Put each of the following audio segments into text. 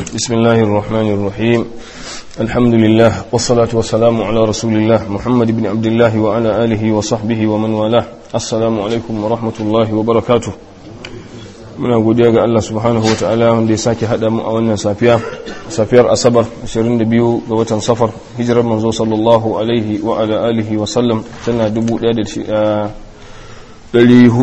بسم الله الرحمن الرحيم الحمد لله والصلاة والسلام على رسول الله محمد بن عبد الله وعلى آله وصحبه ومن والاه السلام عليكم ورحمة الله وبركاته muna godiya ga Allah subhanahu wa ta'ala wanda ya sake haɗa mu a wannan safiya safiyar asabar 22 ga watan safar hijirar manzo sallallahu alaihi wa ala alihi wa sallam tana 1434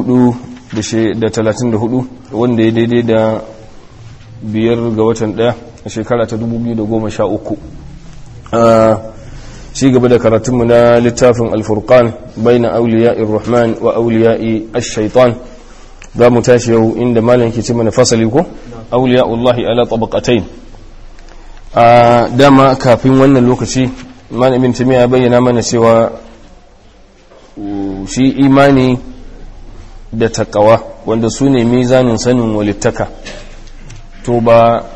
wanda ya daidai da biyar ga watan ɗaya a shekara ta 2013 a ci gaba da karatunmu na littafin alfurkan bai na auliya'ir rahman wa auliya'i ash-shaitan za mu tashi yau inda malam ke ce mana fasali ko auliya'ullahi ala tabaqatain a dama kafin wannan lokaci malamin tamiya ya bayyana mana cewa shi imani da takawa wanda su ne mizanin sanin walittaka to ba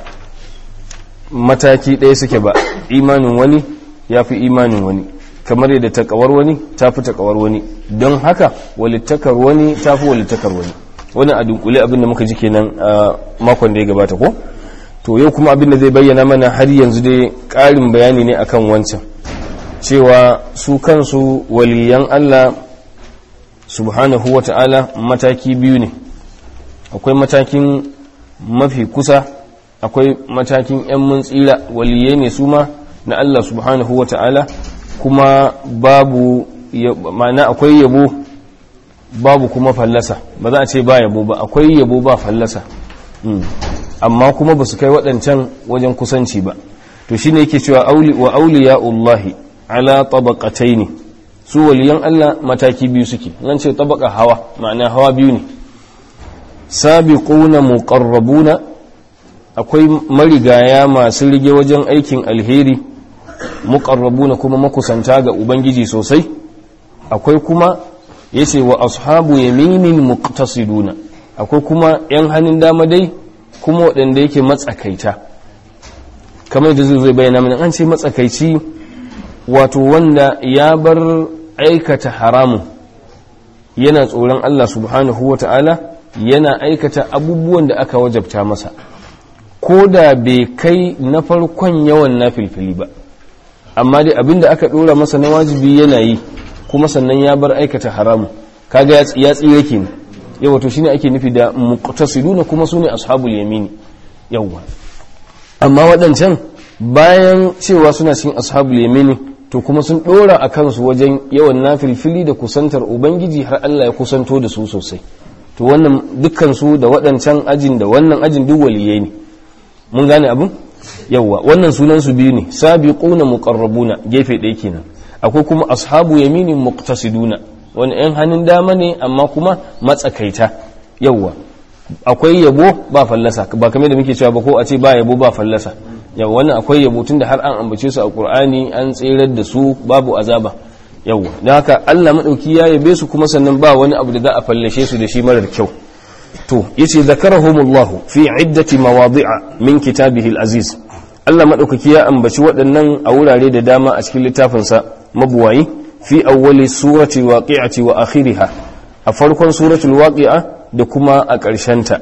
mataki ɗaya suke ba imanin wani ya fi imanin wani kamar yadda takawar wani ta fi takawar wani don haka walittakar wani ta fi walittakar wani wani a dunkule abinda muka ji kenan a makon da ya gabata ko to yau kuma abinda zai bayyana mana har yanzu dai ƙarin bayani ne akan wancan cewa su kansu waliyan Allah subhanahu wa ta'ala mataki biyu ne akwai matakin mafi kusa akwai matakin 'yan mun tsira waliyai ne su ma na Allah subhanahu wa ta'ala kuma babu ma'ana akwai yabo babu kuma fallasa ba za a ce ba yabo ba akwai yabo ba fallasa amma kuma ba su kai waɗancan wajen kusanci ba to shi ne yake cewa wa auliya Allahi ala tabaqatai ne su waliyan Allah mataki biyu suke nan ce tabaka hawa ma'ana hawa biyu ne sabiquna muqarrabuna akwai marigaya masu rige wajen aikin alheri muqarrabuna kuma makusanta ga ubangiji sosai akwai kuma yace wa ashabu yaminin muqtasiduna akwai kuma yan hannun dama dai kuma waɗanda yake matsakaita kamar da zai bayyana mana an ce matsakaici wato wanda ya bar aikata haramun yana tsoron Allah subhanahu wa ta'ala yana aikata abubuwan da aka wajabta masa ko da bai kai na farkon yawan na filfili ba amma dai abinda aka ɗora masa na wajibi yana yi kuma sannan ya bar aikata haramun kaga ya tsire ke ne yawa to shine ake nufi da muqtasiduna kuma sune ashabul yamini yawa amma waɗancan bayan cewa suna cikin ashabul yamini to kuma sun ɗora a kansu wajen yawan nafilfili da kusantar ubangiji har Allah ya kusanto da su sosai to wannan dukkan su da waɗancan ajin da wannan ajin duk waliyai ne mun gane abin yawa wannan sunan su biyu ne sabiquna muqarrabuna gefe ɗaya kenan akwai kuma ashabu yaminin muqtasiduna wani yan hannun dama ne amma kuma matsakaita yawa akwai yabo ba fallasa ba kamar da muke cewa ba ko a ce ba yabo ba fallasa yawa wannan akwai yabo tun da har an ambace su a qur'ani an tserar da su babu azaba yawa don haka Allah madauki ya yabe su kuma sannan ba wani abu da za a fallashe su da shi marar kyau to yace zakarahumullahu fi iddati mawadi'a min kitabihi al-aziz Allah madaukaki ya ambaci waɗannan a wurare da dama a cikin littafinsa mabuwayi fi awwali surati waqi'ati wa akhiriha a farkon suratul waqi'a da kuma a ƙarshenta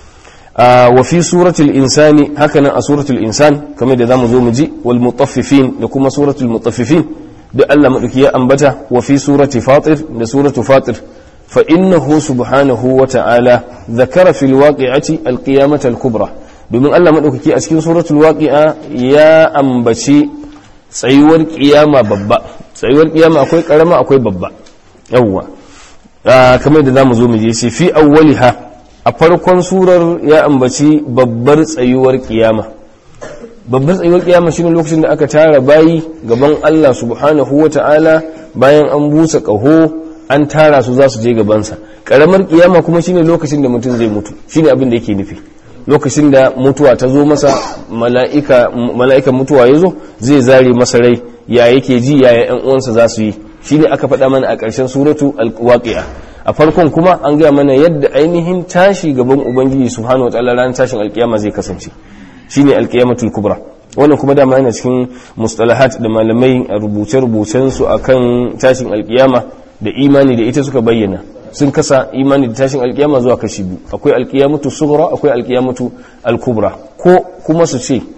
wa fi suratul insani hakanan a suratul insan kamar da zamu zo mu ji wal mutaffifin da kuma suratul mutaffifin da Allah madauki ya ambata wa fi surati fatir da suratul fatir fa innahu subhanahu wa ta'ala dhakara fil waqi'ati al qiyamata al kubra domin Allah madaukaki a cikin suratul waqi'a ya ambaci tsayuwar kiyama babba tsayuwar kiyama akwai karama akwai babba yawwa kamar da zamu zo mu je shi fi awwaliha a farkon surar ya ambaci babbar tsayuwar kiyama babbar tsayuwar kiyama shine lokacin da aka tara bayi gaban Allah subhanahu wata'ala bayan an busa kaho an tara su za su je gabansa karamar kiyama kuma shine lokacin da mutum zai mutu shine abin da yake nufi lokacin da mutuwa ta zo masa mala'ikan mutuwa ya zo zai zare masa rai ya yake ji yaya yan uwansa za su yi shine aka faɗa mana a ƙarshen suratu al-waqi'a a farkon kuma an gaya mana yadda ainihin tashi gaban ubangiji subhanahu wa ta'ala ranar tashin alkiyama zai kasance shine alkiyamatul kubra wannan kuma dama yana cikin mustalahat da malamai a rubuce-rubucen su akan tashin alkiyama da imani da ita suka bayyana sun kasa imani da tashin alkiyama zuwa kashi biyu akwai alkiyamatu sughra akwai alkiyamatu alkubra ko kuma su ce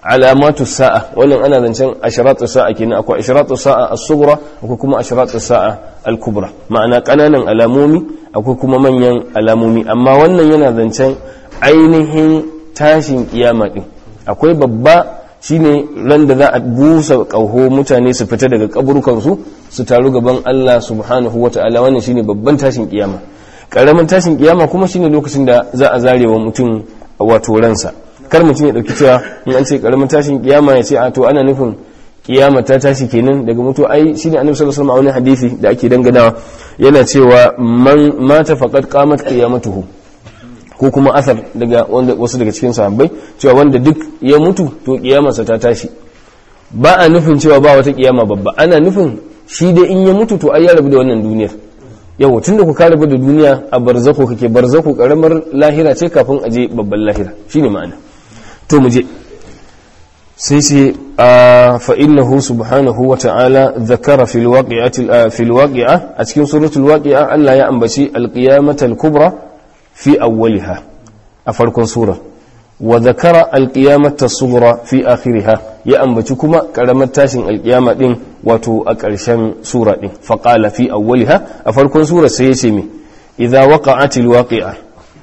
alamatu sa'a wannan ana zancen ashratu sa'a kenan akwai ashratu sa'a as-sughra akwai kuma ashratu sa'a al-kubra ma'ana kananan alamomi akwai kuma manyan alamomi amma wannan yana zancen ainihin tashin kiyama din akwai babba shine ran da za a busa kauho mutane su fita daga kaburukansu su taru gaban Allah subhanahu wata'ala wannan shine babban tashin kiyama karamin tashin kiyama kuma shine lokacin da za a zarewa mutum wato ransa kar mutum ya dauki cewa in an ce karamin tashin kiyama ya ce a to ana nufin kiyama ta tashi kenan daga mutu ai shine annabi sallallahu alaihi wasallam a wani hadisi da ake danganawa yana cewa man mata faqad qamat qiyamatuhu ko kuma asar daga wanda wasu daga cikin sahabbai cewa wanda duk ya mutu to kiyamarsa ta tashi ba a nufin cewa ba wata kiyama babba ana nufin shi dai in ya mutu to ai ya rabu da wannan duniyar yau tun da ku ka rabu da duniya a barzako kake barzako karamar lahira ce kafin a je babban lahira shine ma'ana to mu je sai ce a fa'innahu subhanahu wa ta'ala zakara fil waqi'a a cikin suratul waqi'a Allah ya ambaci alqiyamatal kubra fi awwaliha a farkon sura wa zakara alqiyamata sughra fi akhiriha ya ambaci kuma karamar tashin alqiyama din wato a ƙarshen sura din fa qala fi awwaliha a farkon sura sai ya ce me idza waqa'atil waqi'a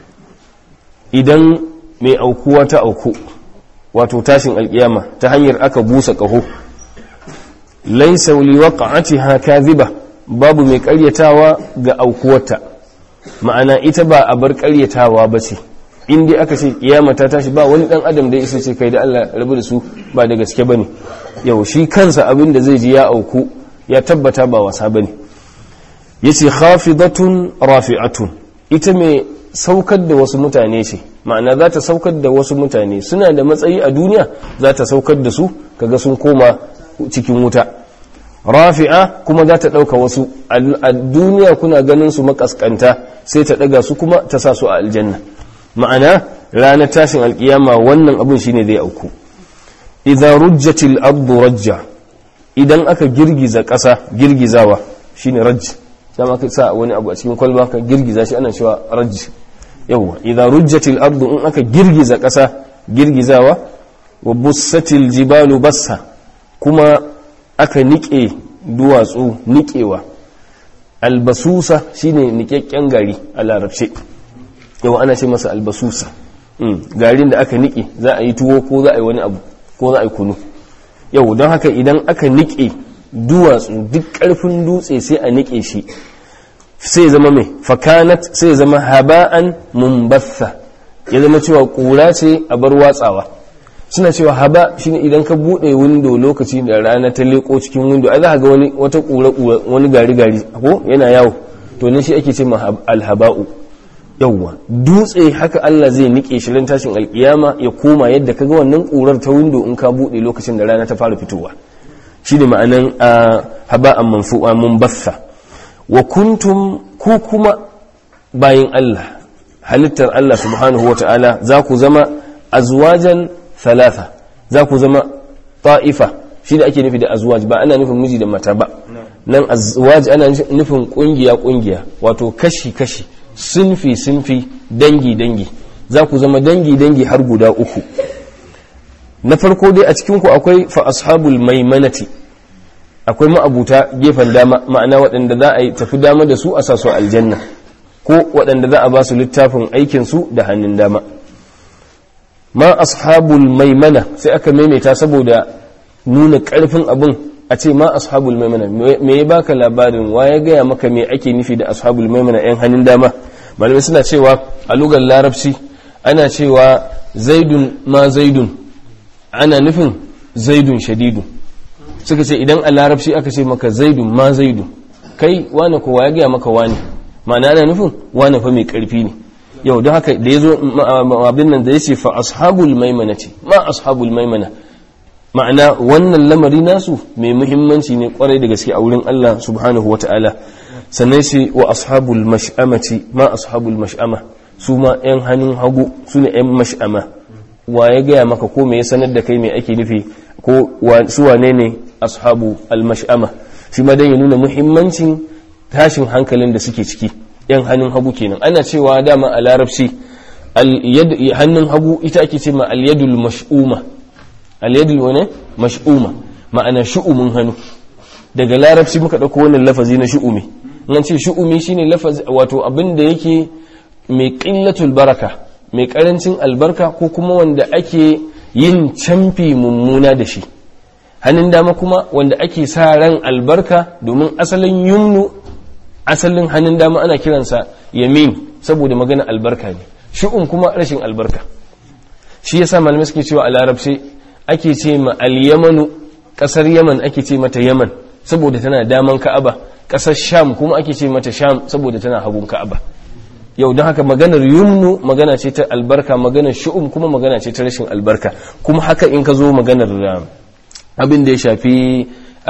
idan mai aukuwa ta auku wato tashin alkiyama ta hanyar aka busa ƙaho laisa li waqa'atiha kadhiba babu mai ƙaryatawa ga aukuwarta ma'ana ita ba a bar ƙaryatawa ba ce in dai aka ce kiyama ta tashi ba wani dan adam da ya isa ce kai da Allah rabu da su ba da gaske bane yau shi kansa abin da zai ji ya auku ya tabbata ba wasa bane yace khafidatun rafi'atun ita mai saukar da wasu mutane ce ma'ana za ta saukar da wasu mutane suna da matsayi a duniya za ta saukar da su kaga sun koma cikin wuta rafi'a kuma za ta ɗauka wasu a duniya kuna ganin su makaskanta sai ta ɗaga su kuma ta sa su a aljanna ma'ana ranar tashin alkiyama wannan abin shine zai auku idan rujjatil ardu rajja idan aka girgiza ƙasa girgizawa shine rajj dama ka sa wani abu a cikin kwalba ka girgiza shi ana cewa rajj yawwa idan rujjatil ardu in aka girgiza ƙasa girgizawa wa bussatil jibalu bassa kuma aka niƙe duwatsu niƙewa albasusa shine niƙaƙƙen gari a larabce yawa ana ce masa albasusa garin da aka niƙe za a yi tuwo ko za a yi wani abu ko za a yi kunu yau don haka idan aka niƙe duwatsu duk ƙarfin dutse sai a niƙe shi sai zama mai fakanat sai zama haba'an mumbatha ya zama cewa ƙura ce a bar watsawa suna cewa haba shine idan ka buɗe windo lokaci da rana ta leƙo cikin windo ai za ga wani wata ƙura ƙura wani gari gari ko yana yawo to ne shi ake ce ma alhaba'u yawwa dutse haka Allah zai nike shi ran tashin alkiyama ya koma yadda kaga wannan ƙurar ta windo in ka buɗe lokacin da rana ta fara fitowa shi ne ma'anan haba'an manfu'a munbatha wa kuntum ku kuma bayin Allah halittar Allah subhanahu wa ta'ala za ku zama azwajan thalatha za ku zama ta'ifa shi da ake nufi da azwaj ba ana nufin miji da mata ba nan azwaj ana nufin kungiya kungiya wato kashi kashi sinfi sinfi dangi dangi za ku zama dangi dangi har guda uku na farko dai a cikinku akwai fa ashabul maimanati akwai ma'abuta gefen dama ma'ana waɗanda za a yi tafi dama da su a sa su aljanna ko waɗanda za a ba su littafin aikinsu da hannun dama ma ashabul maimana sai aka maimaita saboda nuna ƙarfin abin a ce ma ashabul maimana me ya baka labarin wa ya gaya maka me ake nufi da ashabul maimana yan hannun dama malamai suna cewa a lugar larabci ana cewa zaidun ma zaidun ana nufin zaidun shadidun suka ce idan a larabci aka ce maka zaidun ma zaidun kai wane kowa ya gaya maka wane ma'ana ana nufin wane fa mai karfi ne yau don haka da ya zo abin nan da ya ce fa ashabul maimana ce ma ashabul maimana ma'ana wannan lamari nasu mai muhimmanci ne kwarai da gaske a wurin Allah subhanahu wata'ala sannan shi wa ashabul mash'amati ma ashabul mash'ama su ma yan hannun hagu su ne yan mash'ama wa ya gaya maka ko me ya sanar da kai me ake nufi ko su wane ne ashabu al-mash'ama shi ma dan ya nuna muhimmancin tashin hankalin da suke ciki yan hannun hagu kenan ana cewa dama a larabci hannun hagu ita ake ce ma al-yadul mash'uma al-yadul wane mash'uma ma'ana shu'umin hannu daga larabci muka dauko wannan lafazi na shu'umi nan ce shu'umi shine lafazi wato abin da yake mai qillatul baraka mai karancin albarka ko kuma wanda ake yin camfi mummuna da shi hannun dama kuma wanda ake sa ran albarka domin asalin yumnu asalin hannun dama ana kiransa yamin saboda magana albarka ne shu'um kuma rashin albarka shi yasa malamai suke cewa a larabci ake ce ma al-yamanu kasar yaman ake ce mata yaman saboda tana daman ka'aba kasar sham kuma ake ce mata sham saboda tana hagun ka'aba yau don haka maganar yumnu magana ce ta albarka maganar shu'um kuma magana ce ta rashin albarka kuma haka in ka zo maganar abin da ya shafi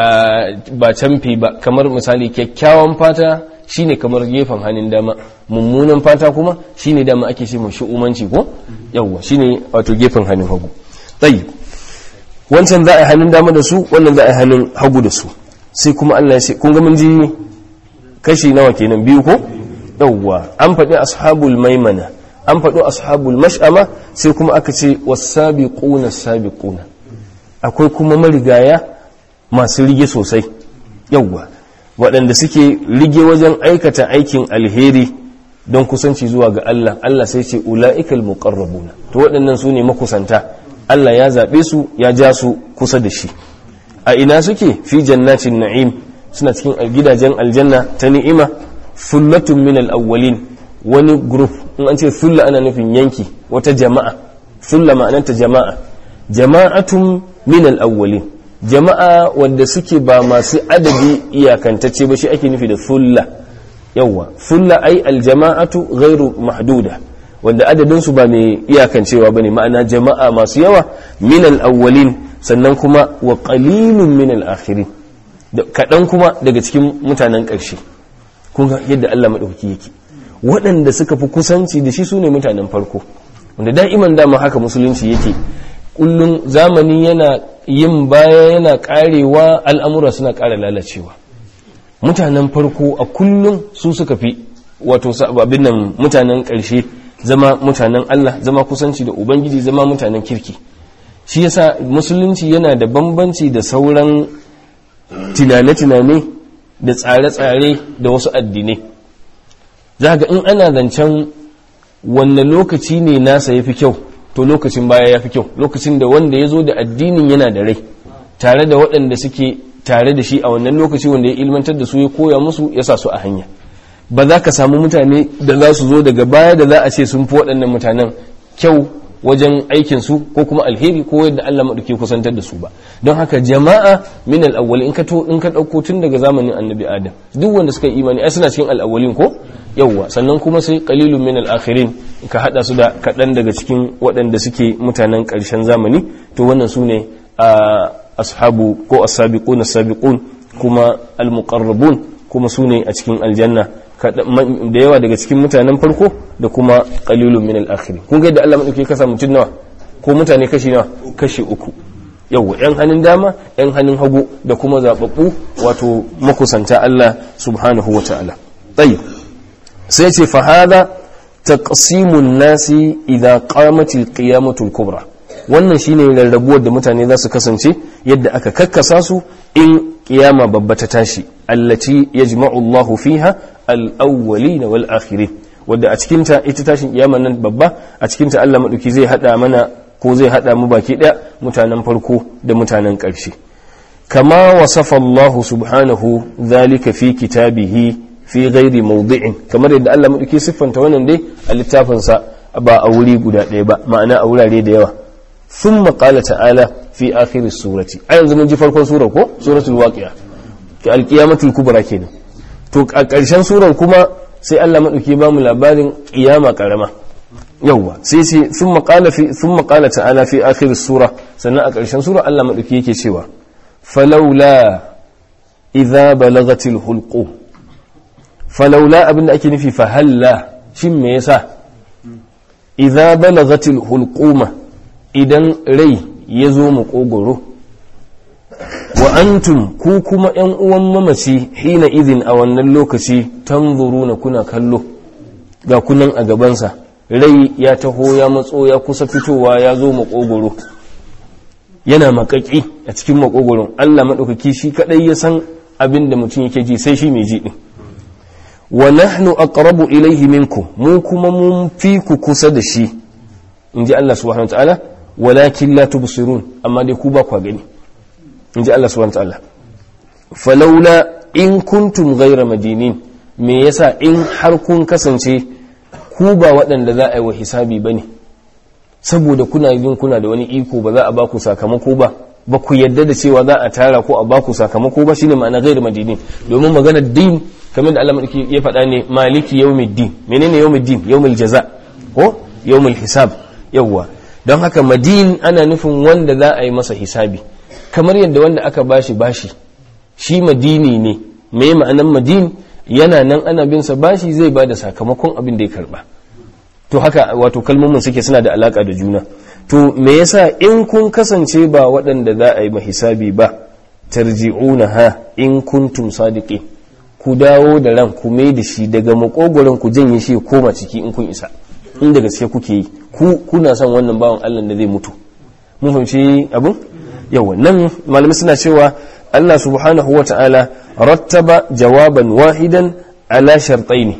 ba canfi ba kamar misali kyakkyawan fata shine kamar gefen hannun dama mummunan fata kuma shine dama ake ce mai shu'umanci ko yawwa shine wato gefen hannun hagu tsayi wancan za a yi hannun dama da su wannan za a yi hannun hagu da su sai kuma Allah ya ce kun ga mun ji kashi nawa kenan biyu ko yawwa an faɗi ashabul maimana an faɗi ashabul mash'ama sai kuma aka ce wasabiquna sabiquna akwai kuma marigaya masu rige sosai yawwa waɗanda suke rige wajen aikata aikin alheri don kusanci zuwa ga Allah Allah sai ce ula'ikal muqarrabuna to waɗannan su ne makusanta Allah ya zaɓe su ya ja su kusa da shi a ina suke fi jannatin na'im suna cikin gidajen aljanna ta ni'ima fullatun min al-awwalin wani group in an ce fulla ana nufin yanki wata jama'a fulla ma'ananta jama'a jama'atun min al-awwalin jama'a wanda suke ba masu adadi iyakantacce ba shi ake nufi da fulla yawwa fulla ai aljama'atu ghairu mahduda wanda adadin su ba mai iyakancewa bane ma'ana jama'a masu yawa min al-awwalin sannan kuma wa qalilun min al-akhirin kadan kuma daga cikin mutanen ƙarshe kun ga yadda Allah madaukaki yake waɗanda suka fi kusanci da shi sune mutanen farko wanda da'iman dama haka musulunci yake kullum zamani yana yin baya yana karewa al'amura suna ƙara lalacewa mutanen farko a kullum su suka fi wato abin nan mutanen ƙarshe zama mutanen Allah zama kusanci da Ubangiji zama mutanen kirki shi yasa musulunci yana da bambanci da sauran tunane-tunane da tsare-tsare da wasu addinai za ga in ana zancen wanne lokaci ne nasa ya fi kyau to lokacin baya ya fi kyau lokacin da wanda ya zo da addinin yana da rai tare da waɗanda suke tare da shi a wannan lokaci wanda ya ilmantar da su ya koya musu ya sa su a hanya ba za ka samu mutane da za su zo daga baya da za a ce sun fi waɗannan mutanen kyau wajen aikin su ko kuma alheri ko yadda Allah maɗauki kusantar da su ba don haka jama'a min al in ka to in ka ɗauko tun daga zamanin annabi adam duk wanda suka yi imani ai suna cikin al ko yawwa sannan kuma sai qalilun min al-akhirin ka hada su da kaɗan daga cikin waɗanda suke mutanen ƙarshen zamani to wannan su ne ashabu ko as-sabiqun as-sabiqun kuma al-muqarrabun kuma su ne a cikin aljanna da yawa daga cikin mutanen farko da kuma qalilun min al-akhirin kun ga da Allah madauke kasa mutun nawa ko mutane kashi nawa kashi uku yawwa yan hannun dama yan hannun hagu da kuma zababbu wato makusanta Allah subhanahu wa ta'ala tayyib sai ce fa hada taqsimun nasi idza qamat al-qiyamatu al-kubra wannan shine rarrabuwar da mutane za su kasance yadda aka kakkasa su in kiyama babba ta tashi allati yajma'u Allahu fiha al-awwalin wal akhirin wadda a cikin ta ita tashin kiyama nan babba a cikin ta Allah madauki zai hada mana ko zai hada mu baki daya mutanen farko da mutanen ƙarshe kama wasafa Allah subhanahu zalika fi kitabihi fi ghairi mawdi'in kamar yadda Allah madauki siffanta wannan dai a littafin sa ba a wuri guda ɗaya ba ma'ana a wurare da yawa thumma qala ta'ala fi akhir surati a yanzu mun ji farkon surar ko suratul waqi'a ki alqiyamatul kubra kenan to a ƙarshen surar kuma sai Allah madauki ba mu labarin qiyama karama yawwa sai sai thumma qala fi thumma qala ta'ala fi akhir sura sannan a ƙarshen sura Allah madauki yake cewa falawla idza balagatil hulqum falaula abin da ake nufi fahalla shin me yasa idza balagatil hulquma idan rai ya zo makogoro wa antum ku kuma yan uwan mamaci hina idin a wannan lokaci tanzuruna kuna kallo ga kunan a gabansa rai ya taho ya matso ya kusa fitowa ya zo makogoro yana makaki a cikin makogoron Allah maɗaukaki shi kaɗai ya san abin da mutum yake ji sai shi mai ji ɗin wa nahnu aqrabu ilayhi minkum mu kuma mun fi ku kusa da shi in ji Allah subhanahu wa ta'ala walakin la tubsirun amma dai ku ba ku gani in ji Allah subhanahu wa ta'ala falaula in kuntum ghayra madinin me yasa in har kun kasance ku ba waɗanda za a yi wa hisabi bane saboda kuna yin kuna da wani iko ba za a ba ku sakamako ba ba ku yadda da cewa za a tara ko a ba ku sakamako ba shine ma'ana ghayra madinin domin maganar din kamar da Allah madaki ya faɗa ne maliki yawmiddin menene yawmiddin yawmul jaza ko yawmul hisab yawwa don haka madin ana nufin wanda za a yi masa hisabi kamar yadda wanda aka bashi bashi shi madini ne me ma'anan madin yana nan ana bin sa bashi zai bada sakamakon abin da ya karba to haka wato kalmomin suke suna da alaka da juna to me yasa in kun kasance ba waɗanda za a yi hisabi ba tarji'una ha in kuntum sadiqin ku dawo da ran ku mai da shi daga makogoron ku janye shi ya koma ciki in kun isa inda gaske kuke yi ku kuna son wannan bawan Allah da zai mutu mun fahimci abin yawa nan malamai suna cewa Allah subhanahu wa ta'ala rattaba jawaban wahidan ala shartaini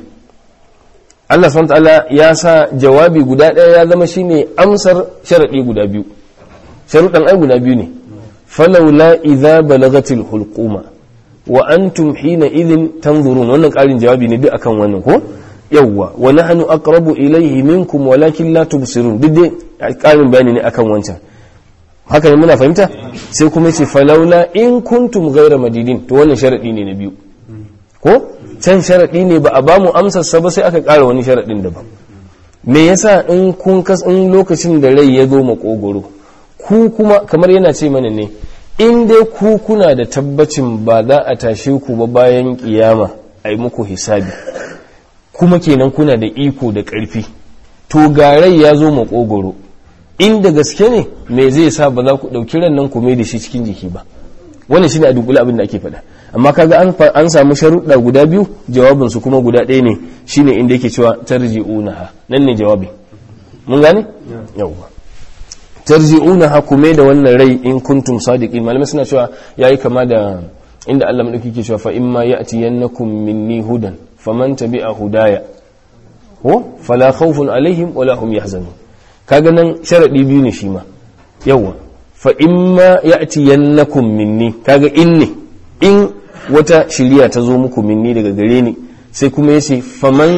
Allah subhanahu wa ta'ala ya sa jawabi guda ɗaya ya zama shine amsar sharaɗi guda biyu sharuɗan ai guda biyu ne falaula idza balagatil hulquma wa antum hina idhin tanzurun wannan ƙarin jawabi ne duk akan wannan ko yawwa wa nahnu aqrabu ilayhi minkum walakin la tubsirun duk dai ƙarin bayani ne akan wancan haka ne muna fahimta sai kuma ce falaula in kuntum ghayra madidin to wannan sharadi ne na biyu ko can sharadi ne ba a ba mu amsar sa ba sai aka ƙara wani sharadin daban me yasa in kun kas in lokacin da rai ya zo makogoro ku kuma kamar yana ce mana ne in dai ku kuna da tabbacin ba za a tashe ku ba bayan kiyama a yi muku hisabi kuma kenan kuna da iko da ƙarfi to garai ya zo makogoro inda gaske ne me zai sa ba za ku ɗauki ran nan ku mai da shi cikin jiki ba wannan shine a dunkule abin da ake faɗa amma kaga an an samu sharuɗa guda biyu jawabin su kuma guda ɗaya ne shine inda yake cewa tarji'unaha nan ne jawabi mun gane yawwa tarji'unaha ku mai da wannan rai in kuntum sadiqin malamai suna cewa yayi kama da inda Allah madauki ke cewa fa imma ya'tiyannakum minni hudan faman tabi'a hudaya ko fala khawfun alaihim wala hum yahzanun kaga nan sharadi biyu ne shi ma yawa fa imma ya'tiyannakum minni kaga in ne in wata shiriya ta zo muku minni daga gare ni sai kuma yace faman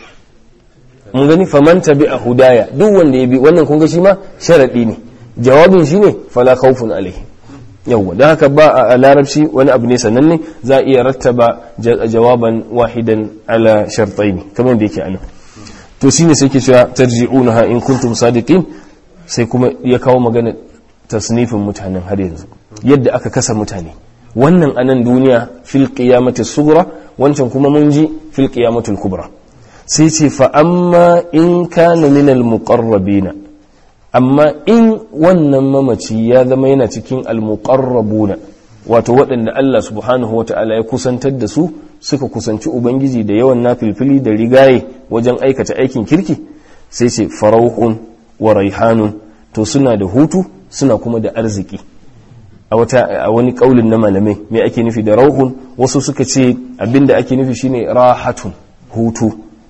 mun gani faman tabi'a hudaya duk wanda ya bi wannan kun ga shi ma sharadi ne jawabin shi ne fala khawfun alaihim yawwa don haka ba a larabci wani abu ne sannan ne za a iya rattaba jawaban wahidan ala shartaini kamar da yake anan to shine sai ke cewa tarji'unaha in kuntum sadiqin sai kuma ya kawo magana tasnifin mutanen har yanzu yadda aka kasa mutane wannan anan duniya fil qiyamati sughra wancan kuma mun ji fil qiyamati kubra sai ce fa amma in kana min al muqarrabina amma in wannan mamaci ya zama yana cikin almuqarrabuna wato waɗanda Allah subhanahu wata'ala ya kusantar da su suka kusanci ubangiji da yawan nafilfili da rigaye wajen aikata aikin kirki sai ce farauhun wa raihanun to suna da hutu suna kuma da arziki a wata a wani kaulin na malamai me ake nufi da rauhun wasu suka ce abinda ake nufi shine rahatun hutu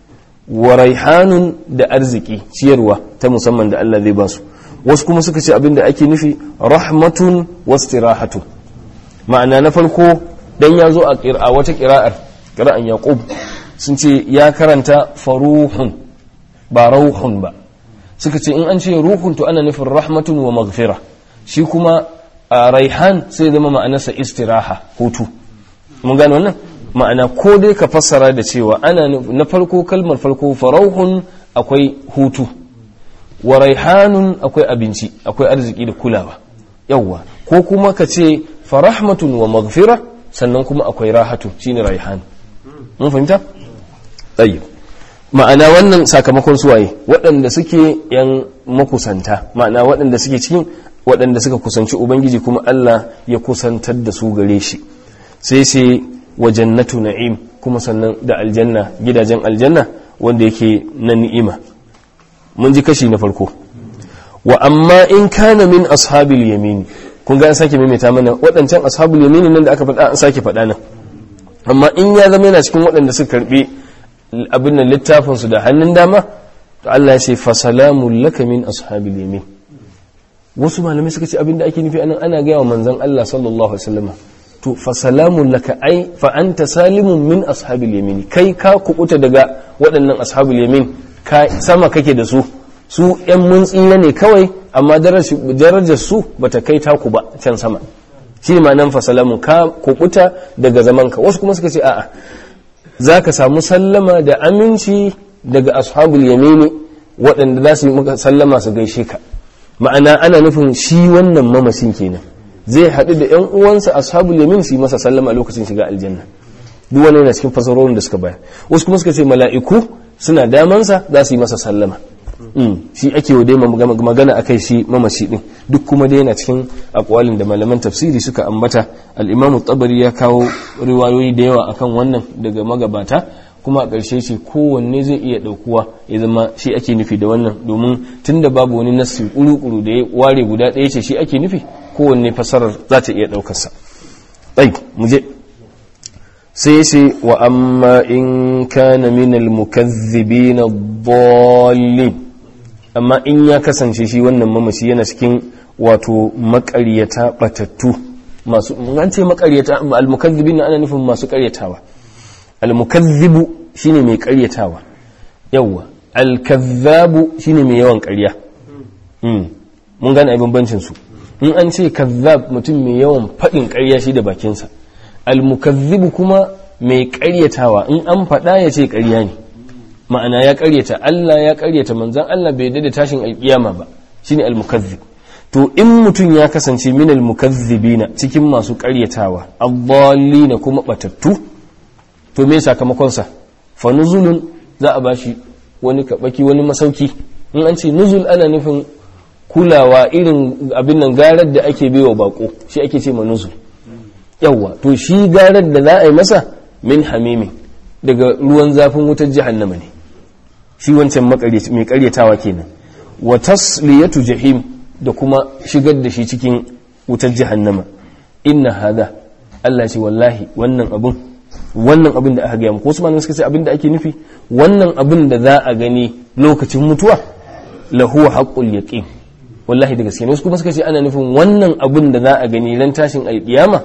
wa raihanun da arziki ciyarwa ta musamman da Allah zai ba su wasu kuma suka ce abinda ake nufi rahmatun wastirahatu ma'ana na farko dan ya zo a wata kira'ar kira'an yaqub sun ce ya karanta faruhun ba rauhun ba suka ce in an ce ruhun to ana nufin rahmatun wa maghfira shi kuma a raihan sai zama ma'anarsa istiraha hutu mun gane wannan ma'ana ko dai ka fassara da cewa ana na farko kalmar farko farauhun akwai hutu wa raihanun akwai abinci akwai arziki da kulawa yawwa ko kuma ka ce farahmatun wa maghfira sannan kuma akwai rahatu shine raihan mun fahimta tayyib ma'ana wannan sakamakon suwaye waɗanda suke yan makusanta ma'ana waɗanda suke cikin waɗanda suka kusanci ubangiji kuma Allah ya kusantar da su gare shi sai sai wa jannatu na'im kuma sannan da aljanna gidajen aljanna wanda yake na ni'ima mun ji kashi na farko wa amma in kana min ashabil yamin kun ga an sake maimaita mana waɗancan ashabul yamini nan da aka faɗa an sake faɗa nan amma in ya zama yana cikin waɗanda suka karbi abin nan littafin su da hannun dama to Allah ya ce fa salamun laka min ashabil yamin wasu malamai suka ce abin da ake nufi anan ana gaya wa manzon Allah sallallahu alaihi wasallam to fa salamun laka ai fa anta salimun min ashabil yamin kai ka kubuta daga waɗannan ashabul yamin ka sama kake da su su yan mun tsira ne kawai amma darajar su bata kai taku ba can sama shi ma nan fa salamun ka kubuta daga zamanka wasu kuma suka ce a'a za ka samu sallama da aminci daga ashabul yamini waɗanda za su yi maka sallama su gaishe ka ma'ana ana nufin shi wannan mamacin kenan zai haɗu da 'yan uwansa ashabul yamin su yi masa sallama a lokacin shiga aljanna duk wani yana cikin fasarorin da suka bayar wasu kuma suka ce mala'iku suna damansa za su yi masa sallama shi ake wa dai magana akai shi mamaci din duk kuma dai yana cikin akwalin da malaman tafsiri suka ambata al-imamu tabari ya kawo riwayoyi da yawa akan wannan daga magabata kuma a ƙarshe ce kowanne zai iya ɗaukuwa ya zama shi ake nufi da wannan domin tunda babu wani nassi kuru-kuru da ya ware guda ɗaya ce shi ake nufi kowanne fasarar za ta iya ɗaukarsa ɗai mu je sai ce wa amma in kana minal mukazzibin ad-dallin amma in ya kasance shi wannan mamaci yana cikin wato makaryata batattu masu an ce makaryata al-mukazzibin ana nufin masu karyatawa al-mukazzibu shine mai karyatawa yawa al-kazzabu shine mai yawan karya mun gane abin bancin su in an ce kazzab mutum mai yawan faɗin karya shi da bakinsa al-mukazzibu kuma mai karyatawa in an faɗa ya ce karya ne ma'ana ya karyata Allah ya karyata manzan Allah bai da tashin alkiyama ba shine al-mukazzib to in mutum ya kasance min al-mukazzibina cikin masu karyatawa na kuma batattu to me sakamakon sa fa nuzulun za a bashi wani kabaki wani masauki in an ce nuzul ana nufin kulawa irin abin nan garar da ake baiwa bako shi ake ce ma nuzul yawa to shi garar da za a yi masa min hamimi daga ruwan zafin wutar jahannama ne shi wancan mai karyatawa kenan wa tasliyatu jahim da kuma shigar da shi cikin wutar jahannama inna hada Allah ce wallahi wannan abun wannan abin da aka gaya muku wasu malamai suka ce abin da ake nufi wannan abin da za a gani lokacin mutuwa lahu haqqul yaqin wallahi da gaske wasu kuma suka ce ana nufin wannan abin da za a gani ran tashin alkiyama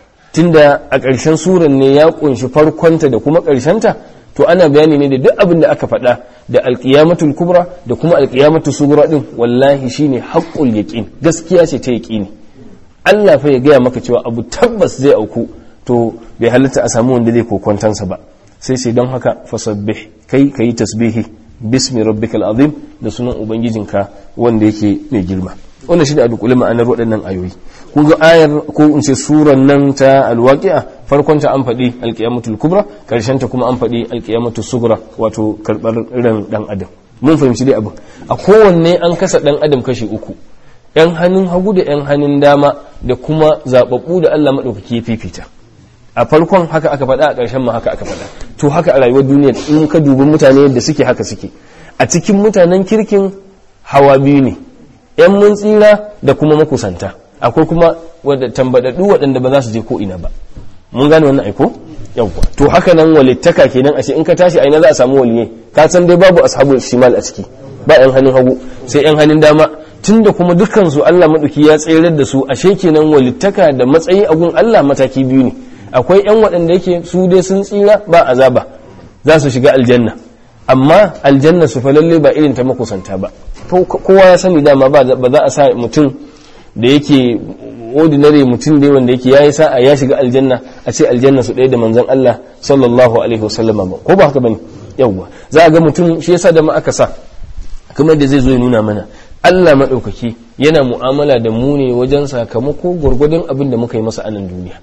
tunda a ƙarshen suran ne ya kunshi farkonta da kuma ƙarshenta to ana bayani ne da duk abin da aka faɗa da alƙiyamatul kubra da kuma alƙiyamatul sugura din wallahi shine haqqul yaqin gaskiya ce ta yaqini Allah fa ya gaya maka cewa abu tabbas zai auku to bai halatta a samu wanda zai kokwantansa ba sai sai don haka fasabbih kai kayi tasbihi bismi rabbikal azim da sunan ubangijinka wanda yake mai girma wannan shi da a dukule ma'anar waɗannan ayoyi kun ga ayar ko in ce suran nan ta alwaqi'a farkon ta an faɗi alqiyamatul kubra karshen ta kuma an faɗi alqiyamatul sugra wato karɓar ran dan adam mun fahimci dai abin a kowanne an kasa dan adam kashi uku yan hannun hagu da yan hannun dama da kuma zababbu da Allah madaukaki ya fifita a farkon haka aka faɗa a ƙarshen ma haka aka faɗa to haka a rayuwar duniya in ka dubi mutane yadda suke haka suke a cikin mutanen kirkin hawa biyu ne yan mun tsira da kuma makusanta akwai kuma wadda tambadaddu waɗanda ba za su je ko ina ba mun gane wannan aiko yawwa to haka nan walittaka kenan ashe in ka tashi aina za a samu waliye ka san dai babu ashabul shimal a ciki ba yan hannun hagu sai yan hannun dama tunda kuma dukkan su Allah maduki ya tsayar da su ashe kenan walittaka da matsayi a gun Allah mataki biyu ne akwai yan waɗanda yake su dai sun tsira ba azaba za su shiga aljanna amma aljanna su fa lalle ba irin ta makusanta ba kowa ya sani dama ba za a sa mutum da yake ordinary mutum dai wanda yake yayi sa'a ya shiga aljanna a ce aljanna su ɗaya da manzon Allah sallallahu alaihi wasallama ba ko ba haka bane yawwa za a ga mutum shi yasa da ma aka sa kuma da zai zo ya nuna mana Allah madaukaki yana mu'amala da mu ne wajen sakamako gwargwadon abin da muka yi masa a nan duniya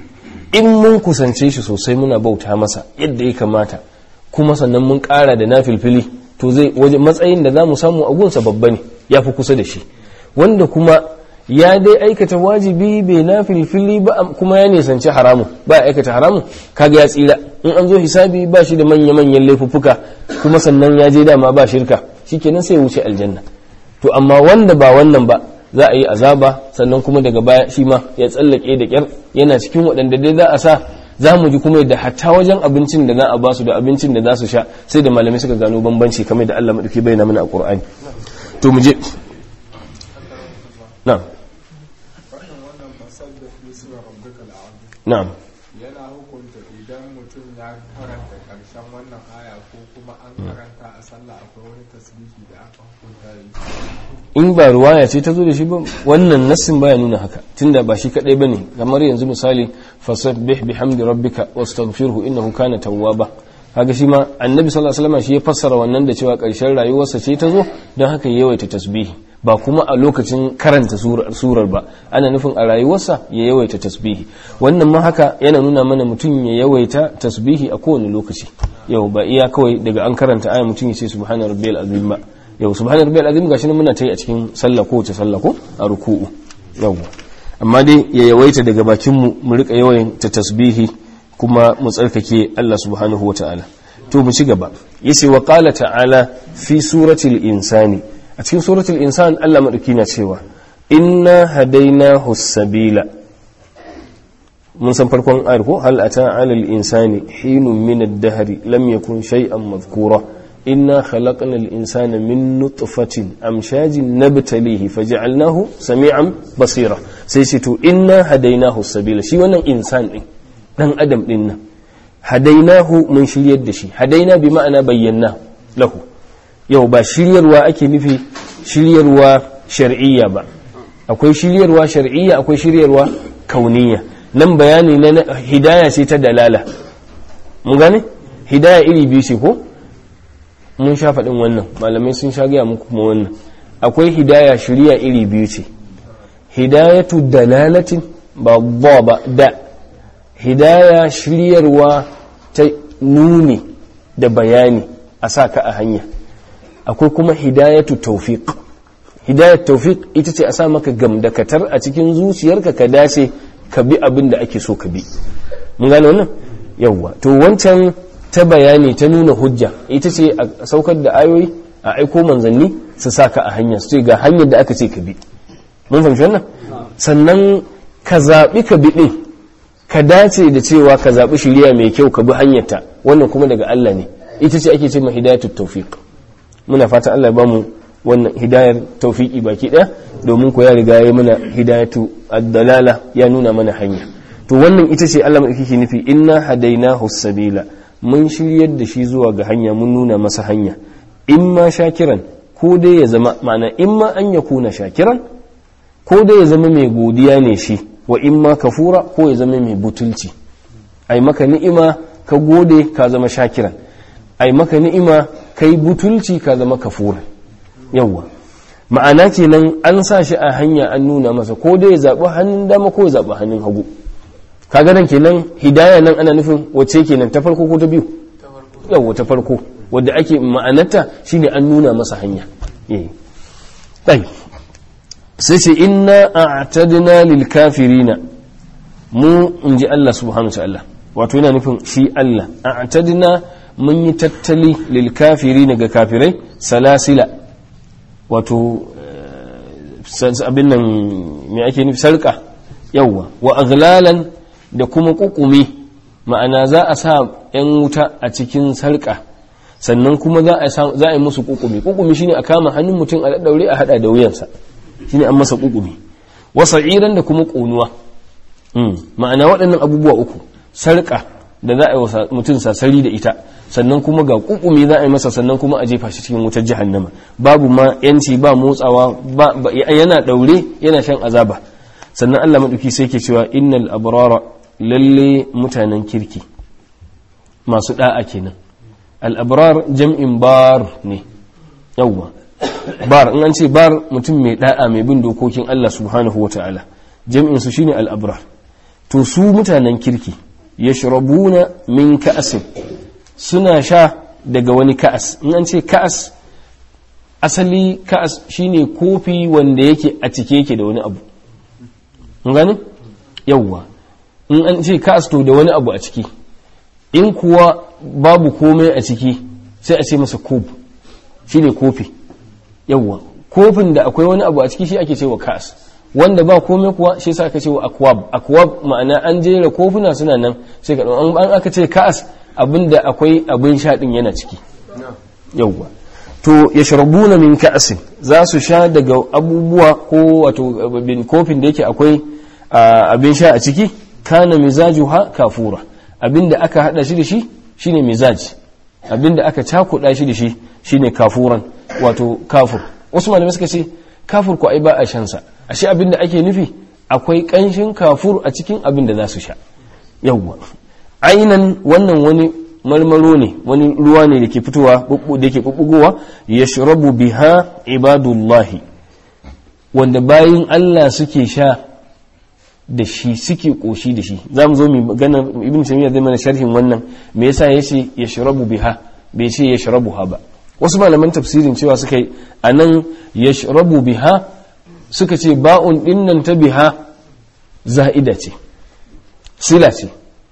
in mun kusance shi sosai muna bauta masa yadda ya kamata kuma sannan mun ƙara da nafilfili to zai waje matsayin da za mu samu a gunsa babba ne ya fi kusa da shi wanda kuma ya dai aikata wajibi bai na filfili ba kuma ya nisanci haramun ba ya aikata haramun kaga ya tsira in an zo hisabi ba shi da manya-manyan laifuffuka kuma sannan ya je dama ba shirka shikenan sai ya wuce aljanna to amma wanda ba wannan ba za a yi azaba sannan kuma daga baya shi ma ya tsallake da kyar yana cikin waɗanda dai za a sa za mu ji kuma yadda hatta wajen abincin da za a basu da abincin da za su sha sai da malamai suka gano bambanci kamar da Allah madauki bayyana mana a Qur'ani to mu je na'am na'am yana hukunta idan mutum ya karanta karshen wannan aya ko kuma an karanta a sallah akwai wani tasbihi da aka hukunta yi in ba ruwaya ce ta zo da shi ba wannan nassin baya nuna haka tunda ba shi kadai bane kamar yanzu misali fasabbih bihamdi rabbika wastaghfirhu innahu kana tawwaba kaga shi ma annabi sallallahu alaihi wasallam shi ya fassara wannan da cewa karshen rayuwarsa ce ta zo don haka ya yawaita tasbihi ba kuma a lokacin karanta surar ba ana nufin a rayuwarsa ya yawaita tasbihi wannan ma haka yana nuna mana mutum ya yawaita tasbihi a kowane lokaci yau ba iya kawai daga an karanta aya mutum ya ce subhana rabbiyal azim ba yau subhana rabbiyal azim gashi nan muna ta yi a cikin sallah ko wace sallah ko a ruku'u yau amma dai ya yawaita daga bakin mu mu rika yawan ta tasbihi kuma mu tsarkake Allah subhanahu wataala to mu ci gaba yace wa qala ta'ala fi suratul insani a cikin suratul insan Allah madauki na cewa inna hadainahu sabila mun san farkon ayar ko hal ata 'alal insani hinun min ad-dahr lam yakun shay'an madhkura inna khalaqna al-insana min nutfatin amshajin nabtalihi faj'alnahu sami'an basira sai ce to inna hadainahu sabila shi wannan insan din dan adam din nan hadainahu mun shiryar da shi hadaina bi ma'ana bayyana lahu yau ba shiryarwa ake nufi shiryarwa shar'iyya ba akwai shiryarwa shar'iyya akwai shiryarwa kauniyya nan bayani na hidaya ce ta dalala mun gane hidaya iri biyu ce ko mun sha faɗin wannan malamai sun sha gaya muku kuma wannan akwai hidaya shirya iri biyu ce hidayatu dalalatin ba ba ba da hidaya shiryarwa ta nuni da bayani a sa ka a hanya akwai kuma hidayatu taufiq hidayat taufiq ita ce a sa maka gamdakatar a cikin zuciyarka ka dace ka bi abin da ake so ka bi mun gane wannan yawwa to wancan ta bayani ta nuna hujja ita ce a saukar da ayoyi a aiko manzanni su sa ka a hanya su ce ga hanyar da aka ce ka bi mun fahimci wannan sannan ka zaɓi ka bi ɗin ka dace da cewa ka zaɓi shirya mai kyau ka bi hanyarta wannan kuma daga Allah ne ita ce ake ce ma hidayatut tawfiq muna fata Allah ya bamu wannan hidayar tawfiqi baki ɗaya domin ko ya riga ya mana hidayatu ad-dalala ya nuna mana hanya to wannan ita ce Allah mai kike nufi inna hadainahu sabila mun shiryar da shi zuwa ga hanya mun nuna masa hanya imma shakiran ko dai ya zama ma'ana imma an yakuna shakiran ko dai ya zama mai godiya ne shi wa imma kafura ko ya zama mai butulci ai maka ni'ima ka gode ka zama shakiran ai maka ni'ima kai butulci ka zama kafura yawwa ma'ana kenan an sa shi a hanya an nuna masa ko dai ya zaɓi hannun dama ko ya zaɓi hannun hagu kaga nan kenan hidaya nan ana nufin wacce kenan ta farko ko ta biyu yawwa ta farko wadda ake ma'anarta shine an nuna masa hanya eh sai ce inna a'tadna lil kafirina mu in ji Allah subhanahu wa ta'ala wato yana nufin shi Allah a'tadna mun yi tattali lil kafirina ga kafirai salasila wato abin nan me ake nufi sarka yawwa wa aghlalan da kuma kukumi ma'ana za a sa yan wuta a cikin sarka sannan kuma za a yi musu kukumi kukumi shine a kama hannun mutum a daure a hada da wuyansa shine an masa kukumi wasa iran da kuma ƙonuwa ma'ana waɗannan abubuwa uku sarƙa da za a yi mutum sasari da ita sannan kuma ga kukumi za a yi masa sannan kuma a jefa shi cikin wutar jahannama babu ma yanci ba motsawa yana ɗaure yana shan azaba sannan allah maɗauki sai ke cewa innal abrara lalle mutanen kirki masu ɗa'a kenan al-abrar jam'in bar ne yawwa bar in an ce bar mutum mai da'a mai bin dokokin Allah subhanahu wa ta'ala jam'in su shine al-abrar to su mutanen kirki yashrabuna min ka'asin suna sha daga wani ka'as in an ce ka'as asali ka'as shine kofi wanda yake a cike yake da wani abu mun gane yawwa in an ce ka'as to da wani abu a ciki in kuwa babu komai a ciki sai a ce masa kob shine kofi yawwa kofin da akwai wani abu a ciki shi ake cewa ka'as wanda ba komai kuwa shi yasa aka cewa akwab akwab ma'ana an jera kofuna suna nan sai ka an aka ce ka'as abinda akwai abin sha din yana ciki yawwa to yashrabuna min ka'asin za su sha daga abubuwa ko wato bin kofin da yake akwai abin sha a ciki kana mizajuha kafura abinda aka hada shi da shi shine mizaji abinda aka cakuda shi da shi shine kafuran wato kafur wasu malamai suka ce kafur ko ai ba a shan sa ashe abinda ake nufi akwai kanshin kafur a cikin abin da za su sha yawwa ainan wannan wani marmaro ne wani ruwa ne da ke fitowa da ke bubbugowa yashrabu biha ibadullahi wanda bayin Allah suke sha da shi suke koshi da shi za mu zo mu magana ibn taymiya zai mana sharhin wannan me yasa yace yashrabu biha bai ce yashrabuha ba wasu malaman tafsirin cewa suka yi anan yashrabu biha suka ce ba'un dinnan ta biha za'ida ce sila ce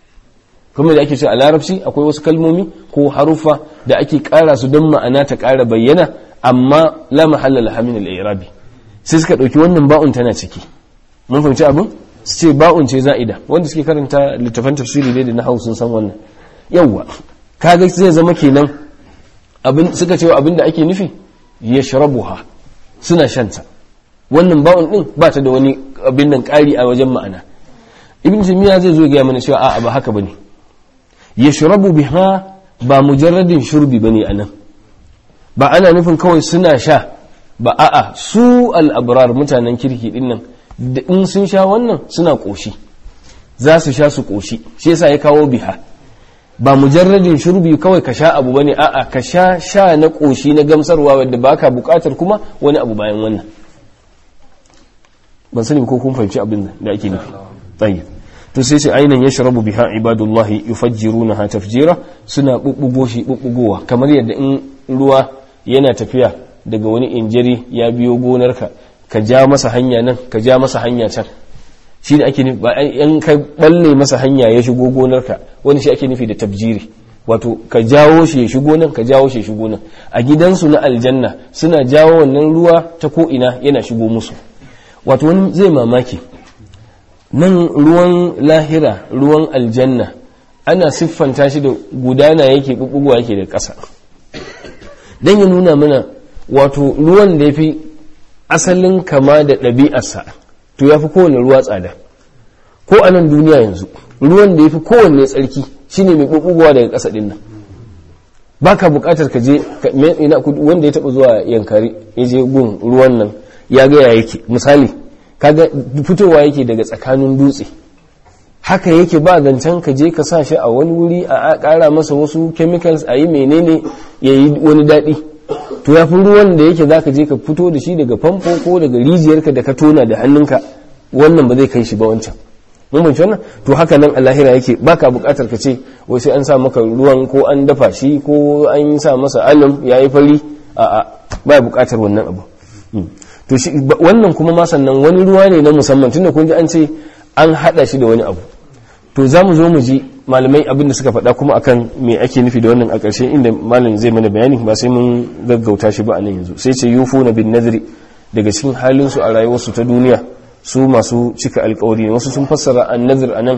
kuma da ake ce a larabci akwai wasu kalmomi ko harufa da ake kara su don ma'ana ta kara bayyana amma la mahalla laha min al-i'rabi sai suka dauki wannan ba'un tana ciki mun fahimci abin su ce ba'un ce za'ida wanda suke karanta littafan tafsiri dai da na sun san wannan yawwa kaga zai zama kenan abin suka ce abin da ake nufi yashrabuha suna shanta wannan ba'un din ba ta da wani abin nan kari a wajen ma'ana ibn taymiya zai zo ga mana cewa a'a ba haka bane yashrabu biha ba mujarradin shurbi bane anan ba ana nufin kawai suna sha ba a'a su al-abrar mutanen kirki din nan da in sun sha wannan suna koshi za su sha su koshi shi yasa ya kawo biha ba mujarradin shurbi kawai ka sha abu bane a'a ka sha sha na koshi na gamsarwa wanda baka bukatar kuma wani abu bayan wannan ban sani ko kun fahimci abin da ake nufi tayyib to sai sai ainan yashrabu biha ibadullahi yufajjirunaha tafjira suna bubbugo shi bubbugowa kamar yadda in ruwa yana tafiya daga wani injiri ya biyo gonarka ka ja masa hanya nan ka ja masa hanya can shi ne ake nufi in ka balle masa hanya ya shigo gonarka wani shi ake nufi da tabjiri wato ka jawo shi ya shigo nan ka jawo shi ya shigo nan a gidansu na aljanna suna jawo wannan ruwa ta ko ina yana shigo musu wato wani zai mamaki nan ruwan lahira ruwan aljanna ana siffanta shi da gudana yake bubbugowa yake da ƙasa don ya nuna mana wato ruwan da ya fi asalin kama da ɗabi'arsa to ya fi kowane ruwa tsada ko a nan duniya yanzu ruwan da ya fi kowanne tsarki shine mai bubbugowa daga ƙasa ɗin nan ba ka buƙatar ka je wanda ya taɓa zuwa yankari ya je gun ruwan nan ya gaya yake misali kaga fitowa yake daga tsakanin dutse haka yake ba zancen ka je ka sa shi a wani wuri a ƙara masa wasu chemicals a yi menene ya yi wani daɗi to ya fi ruwan da yake za ka je ka fito da shi daga famfo ko daga rijiyarka da ka tona da hannunka wannan ba zai kai shi ba wancan mun banci wannan to haka nan a lahira yake baka buƙatar ka ce wai sai an sa maka ruwan ko an dafa shi ko an sa masa alam ya yi fari a'a ba buƙatar wannan abu to shi wannan kuma ma sannan wani ruwa ne na musamman tunda kun ji an ce an hada shi da wani abu to za mu zo mu ji malamai abin da suka faɗa kuma akan me ake nufi da wannan a ƙarshe inda malam zai mana bayani ba sai mun gaggauta shi ba a nan yanzu sai ce yufu na bin nadri daga cikin halin su a rayuwarsu ta duniya su masu cika alkawari ne wasu sun fassara an nazir a nan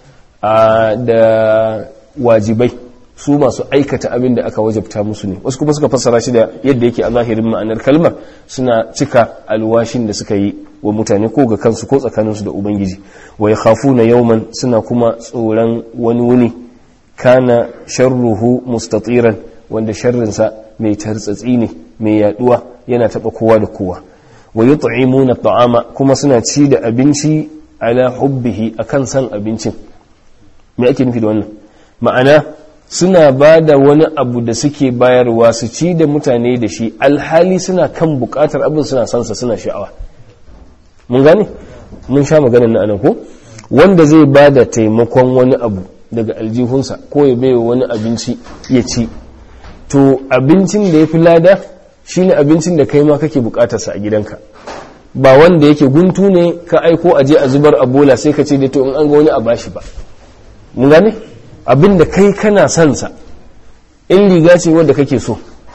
da wajibai su masu aikata abin da aka wajabta musu ne wasu kuma suka fassara shi da yadda yake a zahirin ma'anar kalmar suna cika alwashin da suka yi wa mutane ko ga kansu ko tsakaninsu da ubangiji wa ya khafu na yauman suna kuma tsoron wani wuni kana sharruhu mustatiran wanda sharrinsa mai tartsatsi ne mai yaduwa yana taba kowa da kowa wa yut'imuna ta'ama kuma suna ci da abinci ala hubbihi akan san abincin me ake nufi da wannan ma'ana suna ba da wani abu da suke bayarwa su ci da mutane da shi alhali suna kan bukatar abin suna sansa suna sha'awa mun gane mun sha maganin na anan ko wanda zai ba da taimakon wani abu daga aljihunsa ko ya baiwa wani abinci ya ci to abincin da ya fi lada shine abincin da kai ma kake bukatarsa a gidanka ba wanda yake guntu ne ka aiko aje a zubar a bola sai ka ce da to in an ga wani a bashi ba mun gane abin da kai kana son sa in riga ce wadda kake so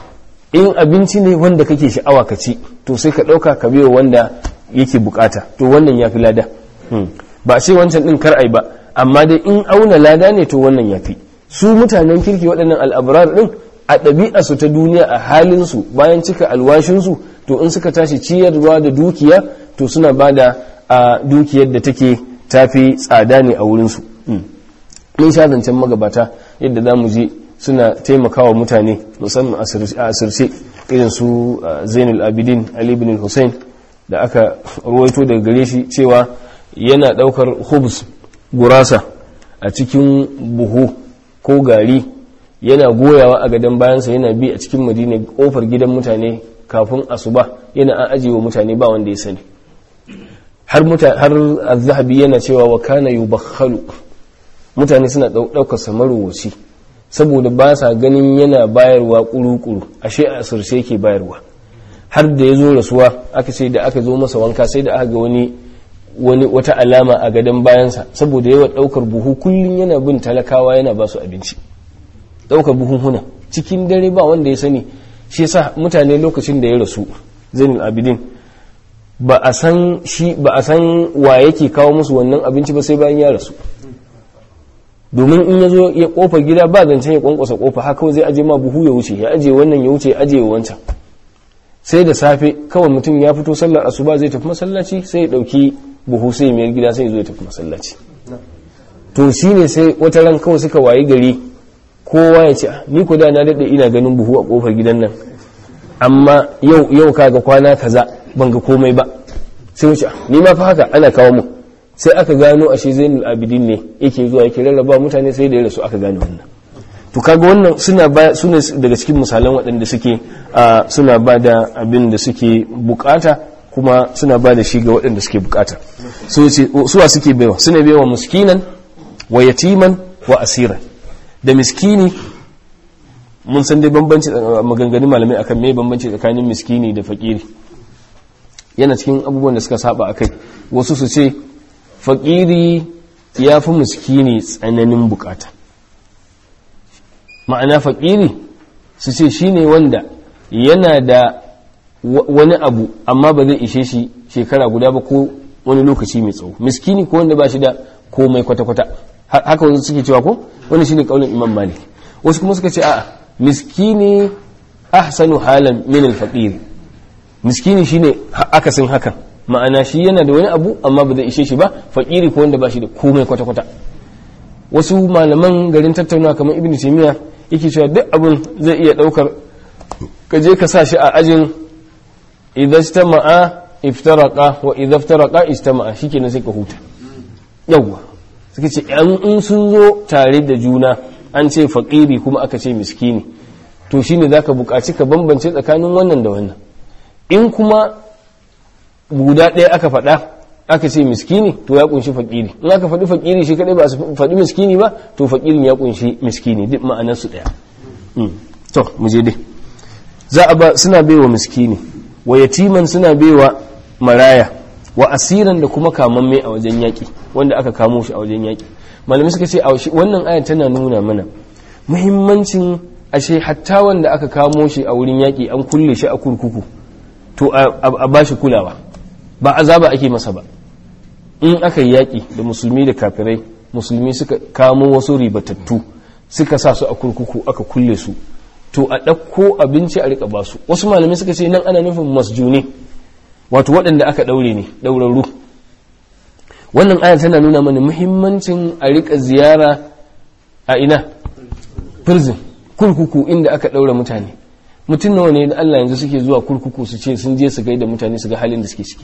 in abinci ne wanda kake sha'awa ka ci to sai ka ɗauka ka biyo wanda yake bukata to wannan ya fi lada ba a ce wancan ɗin kar ai ba amma dai in auna lada ne to wannan ya fi su mutanen kirki waɗannan al'abrar ɗin a ɗabi'arsu ta duniya a halinsu bayan cika alwashinsu to in suka tashi ciyarwa da dukiya to suna ba da a dukiyar da take tafi tsada ne a wurinsu mun sha zancen magabata yadda za mu je suna taimakawa mutane musamman a asirce irin su zainul abidin ali bin hussein da aka ruwaito daga gare shi cewa yana daukar hubs gurasa a cikin buhu ko gari yana goyawa a gadon bayansa yana bi a cikin madina kofar gidan mutane kafin asuba yana an ajiye wa mutane ba wanda ya sani har har az-zahabi yana cewa wa kana yubakhalu mutane suna daukar samarowaci saboda ba sa ganin yana bayarwa kuru-kuru ashe a asirce yake bayarwa har da ya zo rasuwa aka ce da aka zo masa wanka sai da aka ga wani wani wata alama a gadon bayansa saboda yawa daukar buhu kullum yana bin talakawa yana ba su abinci daukar buhunhuna cikin dare ba wanda ya sani shi yasa mutane lokacin da ya rasu zainul abidin ba a san shi ba a san wa yake kawo musu wannan abinci ba sai bayan ya rasu domin in ya zo ya kofa gida ba zancen ya kwankwasa kofa haka zai aje ma buhu ya wuce ya aje wannan ya wuce ya aje wancan sai da safe kawai mutum ya fito sallar asuba zai tafi masallaci sai ya dauki buhu sai ya mayar gida sai ya zo ya tafi masallaci to shine sai wata ran kawai suka wayi gari kowa ya ce ni ko da na dade ina ganin buhu a kofar gidan nan amma yau yau kaga kwana kaza ban ga komai ba sai wuce ni ma fa haka ana kawo mu sai aka gano ashe zainul abidin ne yake zuwa yake rarraba mutane sai da ya rasu aka gane wannan to kaga wannan suna ba suna daga cikin misalan waɗanda suke suna ba da abin da suke bukata kuma suna ba da shi ga waɗanda suke bukata so ce suwa suke baiwa suna baiwa miskinan wa yatiman wa asiran da miskini mun san dai bambanci maganganun malamai akan me bambanci tsakanin miskini da fakiri yana cikin abubuwan da suka saba akai wasu su ce fakiri ya fi miskini tsananin bukata ma'ana fakiri su ce shi ne wanda yana da wani abu amma ba zai ishe shi shekara guda ba ko wani lokaci mai tsawo miskini ko wanda ba shi da komai kwata-kwata haka wasu suke cewa ko wani shine kaulin imam malik wasu kuma suka ce a'a miskini ahsanu halan min al-faqir miskini shine akasin hakan ma'ana shi yana da wani abu amma ba zai ishe shi ba fakiri ko wanda ba shi da komai kwata-kwata wasu malaman garin tattaunawa kamar ibn taymiya yake cewa duk abin zai iya daukar ka je ka sa shi a ajin idza istama'a iftaraqa wa idza iftaraqa istama'a shikenan sai ka huta yawwa suka ce in sun zo tare da juna an ce fakiri kuma aka ce miskini to shine zaka buƙaci ka bambance tsakanin wannan da wannan in kuma guda ɗaya aka faɗa aka ce miskini to ya kunshi fakiri in aka faɗi fakiri shi kaɗai ba su faɗi miskini ba to fakirin ya kunshi miskini duk ma'anar su ɗaya to mu je dai za a ba suna baiwa miskini wa yatiman suna baiwa maraya wa asiran da kuma kamamme a wajen yaƙi wanda aka kamo shi a wajen yaƙi malamai suka ce wannan aya tana nuna mana muhimmancin ashe hatta wanda aka kamo shi a wurin yaƙi an kulle shi a kurkuku to a ba shi kulawa ba azaba ake masa ba in aka yi yaƙi da musulmi da kafirai musulmi suka kamo wasu ribatattu suka sa su a kurkuku aka kulle su to a ɗauko abinci a riƙa basu wasu malamai suka ce nan ana nufin masjune wato waɗanda aka ɗaure ne ɗaurarru wannan aya tana nuna mana muhimmancin a riƙa ziyara a ina prison kurkuku inda aka ɗaura mutane mutum nawa ne da Allah yanzu suke zuwa kurkuku su ce sun je su gaida mutane su ga halin da suke ciki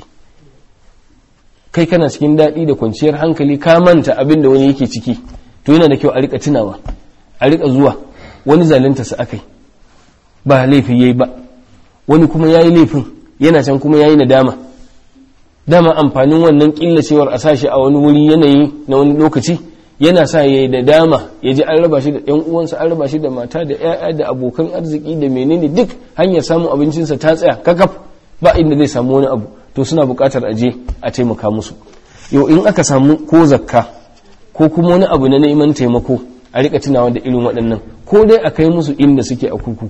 kai kana cikin daɗi da kwanciyar hankali ka manta abin da wani yake ciki to yana da kyau a rika tunawa a rika zuwa wani zalunta su akai ba laifi yayi ba wani kuma yayi laifin yana can kuma yayi nadama dama amfanin wannan killacewar a sashi a wani wuri yanayi na wani lokaci yana sa ya yi da dama ya ji an raba shi da ‘yan uwansa an raba shi da mata da ‘ya'ya da abokan arziki da menene duk hanyar samun abincinsa ta tsaya kakaf ba inda zai samu wani abu to suna buƙatar a je a taimaka musu yau in aka samu ko zakka ko kuma wani abu na neman taimako a rika tunawa da irin waɗannan ko dai a kai musu inda suke a kurkuku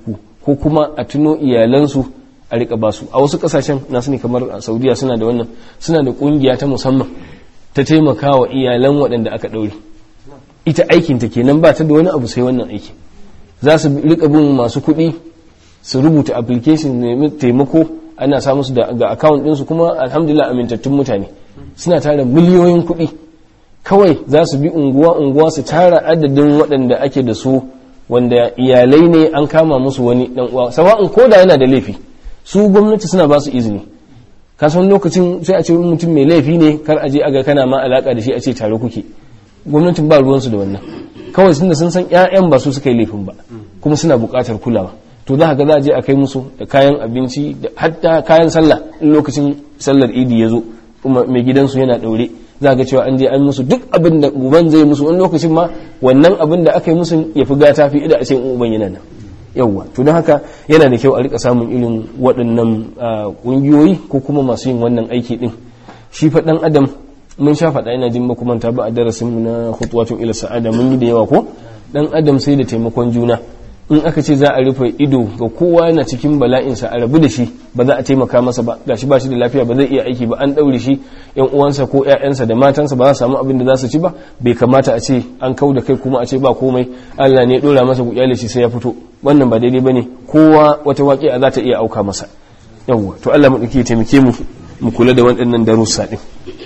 ko kuma a tuno iyalansu a rika basu a wasu kasashen na sani kamar a saudiya suna da wannan suna da kungiya ta musamman ta taimaka wa iyalan waɗanda aka ɗaure ita aikinta kenan ba ta da wani abu sai wannan aiki za su rika bin masu kuɗi su rubuta application nemi taimako ana sa musu ga account ɗinsu kuma alhamdulillah amintattun mutane suna tara miliyoyin kuɗi kawai za su bi unguwa-unguwa su tara adadin waɗanda ake da su wanda iyalai ne an kama musu wani ɗan uwa sawa'un ko da yana da laifi su gwamnati suna ba su izini kasan lokacin sai a ce mutum mai laifi ne kar aje aga kana ma alaka da shi a ce tare kuke gwamnatin ba ruwansu da wannan kawai sun da sun san 'ya'yan ba su suka yi laifin ba kuma suna buƙatar kulawa to za ga za a je a kai musu da kayan abinci da hatta kayan sallah in lokacin sallar idi ya zo kuma mai gidansu yana ɗaure za ga cewa an je an musu duk abin da uban zai musu wani lokacin ma wannan abin da aka yi musu ya fi gata fi ida a ce uban yana nan yawwa to don haka yana da kyau a rika samun irin waɗannan ƙungiyoyi ko kuma masu yin wannan aiki ɗin shi fa ɗan adam mun sha faɗa ina jin makumanta ba a darasin mu na hutuwatun ila sa'ada mun yi da yawa ko ɗan adam sai da taimakon juna in aka ce za a rufe ido ga kowa yana cikin bala'insa a rabu da shi ba za a taimaka masa ba gashi ba shi da lafiya ba zai iya aiki ba an ɗaure shi yan uwansa ko ƴaƴansa da matansa ba za su samu abin da za su ci ba bai kamata a ce an kau da kai kuma a ce ba komai Allah ne ya ɗora masa ku shi sai ya fito wannan ba daidai bane kowa wata waƙi'a za ta iya auka masa yawwa to Allah mu ya taimake mu mu kula da waɗannan darussa din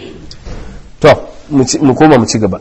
to mu koma mu ci gaba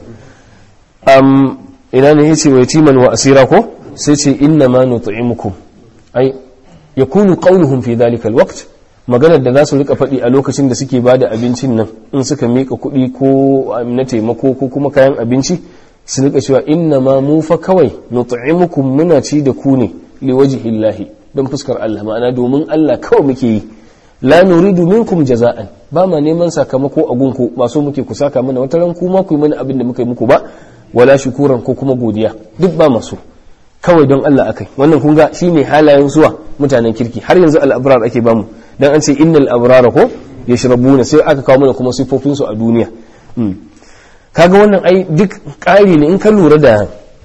um ina ne yace wa yatiman wa asira ko sai ce inna ma nut'imukum ai yakunu qawluhum fi dhalika alwaqt maganar da za su rika faɗi a lokacin da suke bada abincin nan in suka mika kuɗi ko na taimako ko kuma kayan abinci su rika cewa inna ma mu fa kawai nut'imukum muna ci da ku ne liwajhillahi don fuskar Allah ma'ana domin Allah kawai muke yi la nuridu minkum jaza'an ba ma neman sakamako a gunku ba so muke ku saka mana wata ran kuma ku yi mana abin da muka yi muku ba wala shukuran ko kuma godiya duk ba masu kawai don Allah akai wannan kun ga shine halayen zuwa mutanen kirki har yanzu al-abrar ake bamu dan an ce innal abrara ko yashrabuna sai aka kawo mana kuma sifofin su a duniya kaga wannan ai duk ƙari ne in ka lura da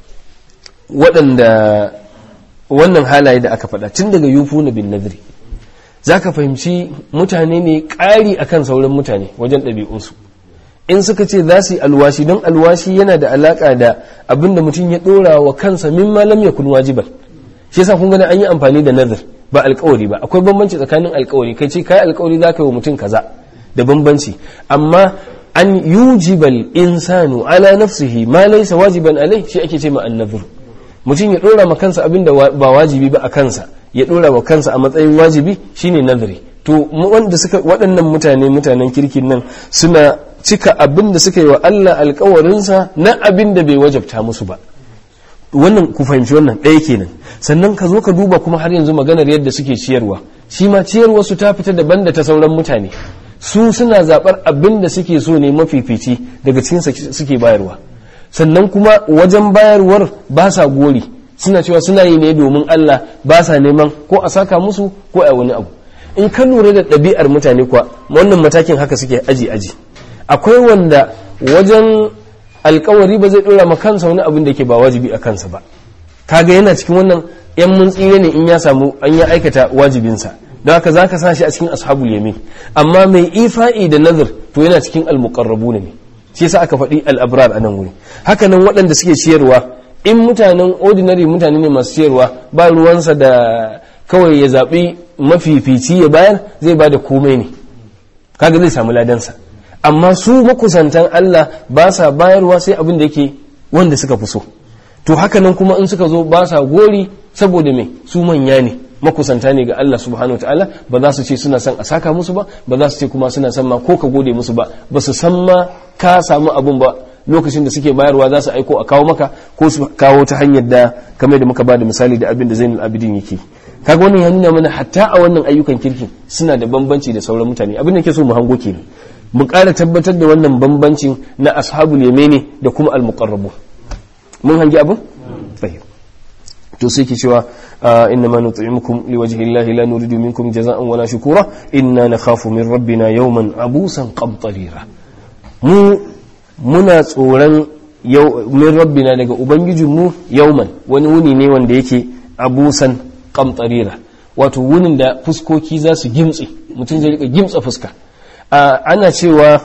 waɗanda wannan halaye da aka faɗa tun daga yufuna bin nadri zaka fahimci mutane ne ƙari akan sauran mutane wajen ɗabi'unsu in suka ce za su yi alwashi don alwashi yana da alaka da abin da mutum ya dora wa kansa min malam ya kun wajiban shi yasa kun gani an yi amfani da nazar ba alkawari ba akwai bambanci tsakanin alkawari kai ce kai alkawari za ka yi wa mutum kaza da bambanci amma an yujibal insanu ala nafsihi ma laysa wajiban alai shi ake ce ma annazur mutum ya dora ma kansa abin da ba wajibi ba a kansa ya dora wa kansa a matsayin wajibi shine nazari to wanda suka waɗannan mutane mutanen kirkin nan suna cika abin da suka yi wa Allah alkawarinsa na abin da bai wajabta musu ba wannan ku fahimci wannan ɗaya kenan sannan ka zo ka duba kuma har yanzu maganar yadda suke ciyarwa shi ma ciyarwa su ta fita daban da ta sauran mutane su suna zaɓar abin da suke so ne mafifici daga cikin suke bayarwa sannan kuma wajen bayarwar ba sa gori suna cewa suna yi ne domin Allah ba sa neman ko a saka musu ko a wani abu in ka lura da ɗabi'ar mutane kuwa wannan matakin haka suke aji aji akwai wanda wajen alkawari ba zai dora ma kansa wani abin da ke ba wajibi a kansa ba kaga yana cikin wannan yan mun tsire ne in ya samu an ya aikata wajibinsa don haka za ka sa shi a cikin ashabul yamin amma mai ifa'i da nazar to yana cikin almuqarrabu ne shi yasa aka faɗi al'abrar a nan wuri haka nan waɗanda suke ciyarwa in mutanen ordinary mutane ne masu ciyarwa ba ruwansa da kawai ya zaɓi mafifici ya bayar zai ba da komai ne kaga zai samu ladansa amma su makusantan Allah ba sa bayarwa sai abin da yake wanda suka fi so to haka nan kuma in suka zo ba sa gori saboda me su manya ne makusanta ne ga Allah subhanahu ta'ala ba za su ce suna son a saka musu ba ba za su ce kuma suna son ma ko ka gode musu ba ba su san ma ka samu abun ba lokacin da suke bayarwa za su aiko a kawo maka ko su kawo ta hanyar da kamar da muka ba da misali da abin da zainul abidin yake kaga wannan ya nuna mana hatta a wannan ayyukan kirkin suna da bambanci da sauran mutane abin da ke so mu hango kenan mu ƙara tabbatar da wannan bambancin na ashabul yamini da kuma al-muqarrabu mun hangi abin fahim to sai ke cewa inna ma nut'imukum liwajhi llahi la nuridu minkum jaza'an wala shukura inna nakhafu min rabbina yawman abusan qamtarira mu muna tsoron min rabbina daga ubangijinmu yawman wani wuni ne wanda yake abusan qamtarira wato wunin da fuskoki za su gimtse mutum zai rika gimtsa fuska ana cewa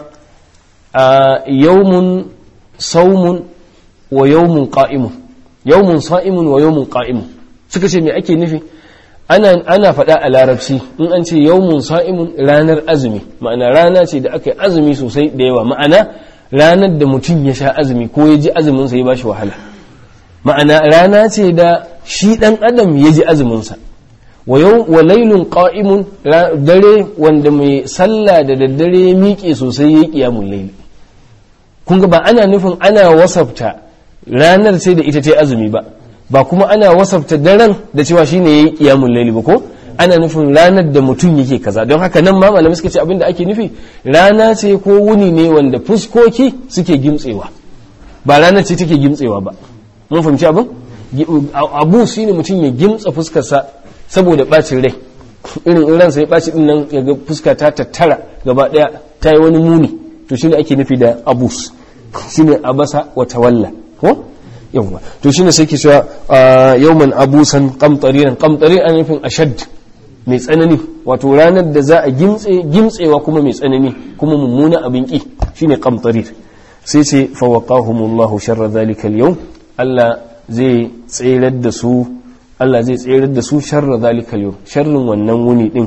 yawmun saumun wa yawmun qa'imun yawmun sa'imun wa yawmun qa'imun suka ce me ake nufi ana ana faɗa a larabci in an ce yawmun sa'imun ranar azumi ma'ana rana ce da aka yi azumi sosai da yawa ma'ana ranar da mutum ya sha azumi ko ya ji azumin sa ya bashi wahala ma'ana rana ce da shi dan adam ya ji azumin sa wa lailun qa'imun dare wanda mai sallah da daddare ya miƙe sosai ya qiyamul layl kun ga ba ana nufin ana wasafta ranar sai da ita ta azumi ba ba kuma ana wasafta daren da cewa shine yayi qiyamul layl ba ko ana nufin ranar da mutum yake kaza don haka nan ma malamai suka ce abin da ake nufi rana ce ko wuni ne wanda fuskoki suke gimtsewa ba ranar ce take gimtsewa ba mun fahimci abin abu shine mutum ya gimtsa fuskarsa saboda bacin rai irin in ransa ya baci din nan ya ga fuska ta tattara gaba daya ta yi wani muni to shine ake nufi da abus shine abasa wa tawalla ko yawa to shine sai ke cewa yawman abusan qamtariran qamtarir an nufin ashad mai tsanani wato ranar da za a gimtse gimtsewa kuma mai tsanani kuma mummuna abin ki shine qamtarir sai ce fa waqahumullahu sharra zalika al-yawm Allah zai tsirar da su Allah zai tsirar da su sharra zalika al sharrin wannan wuni din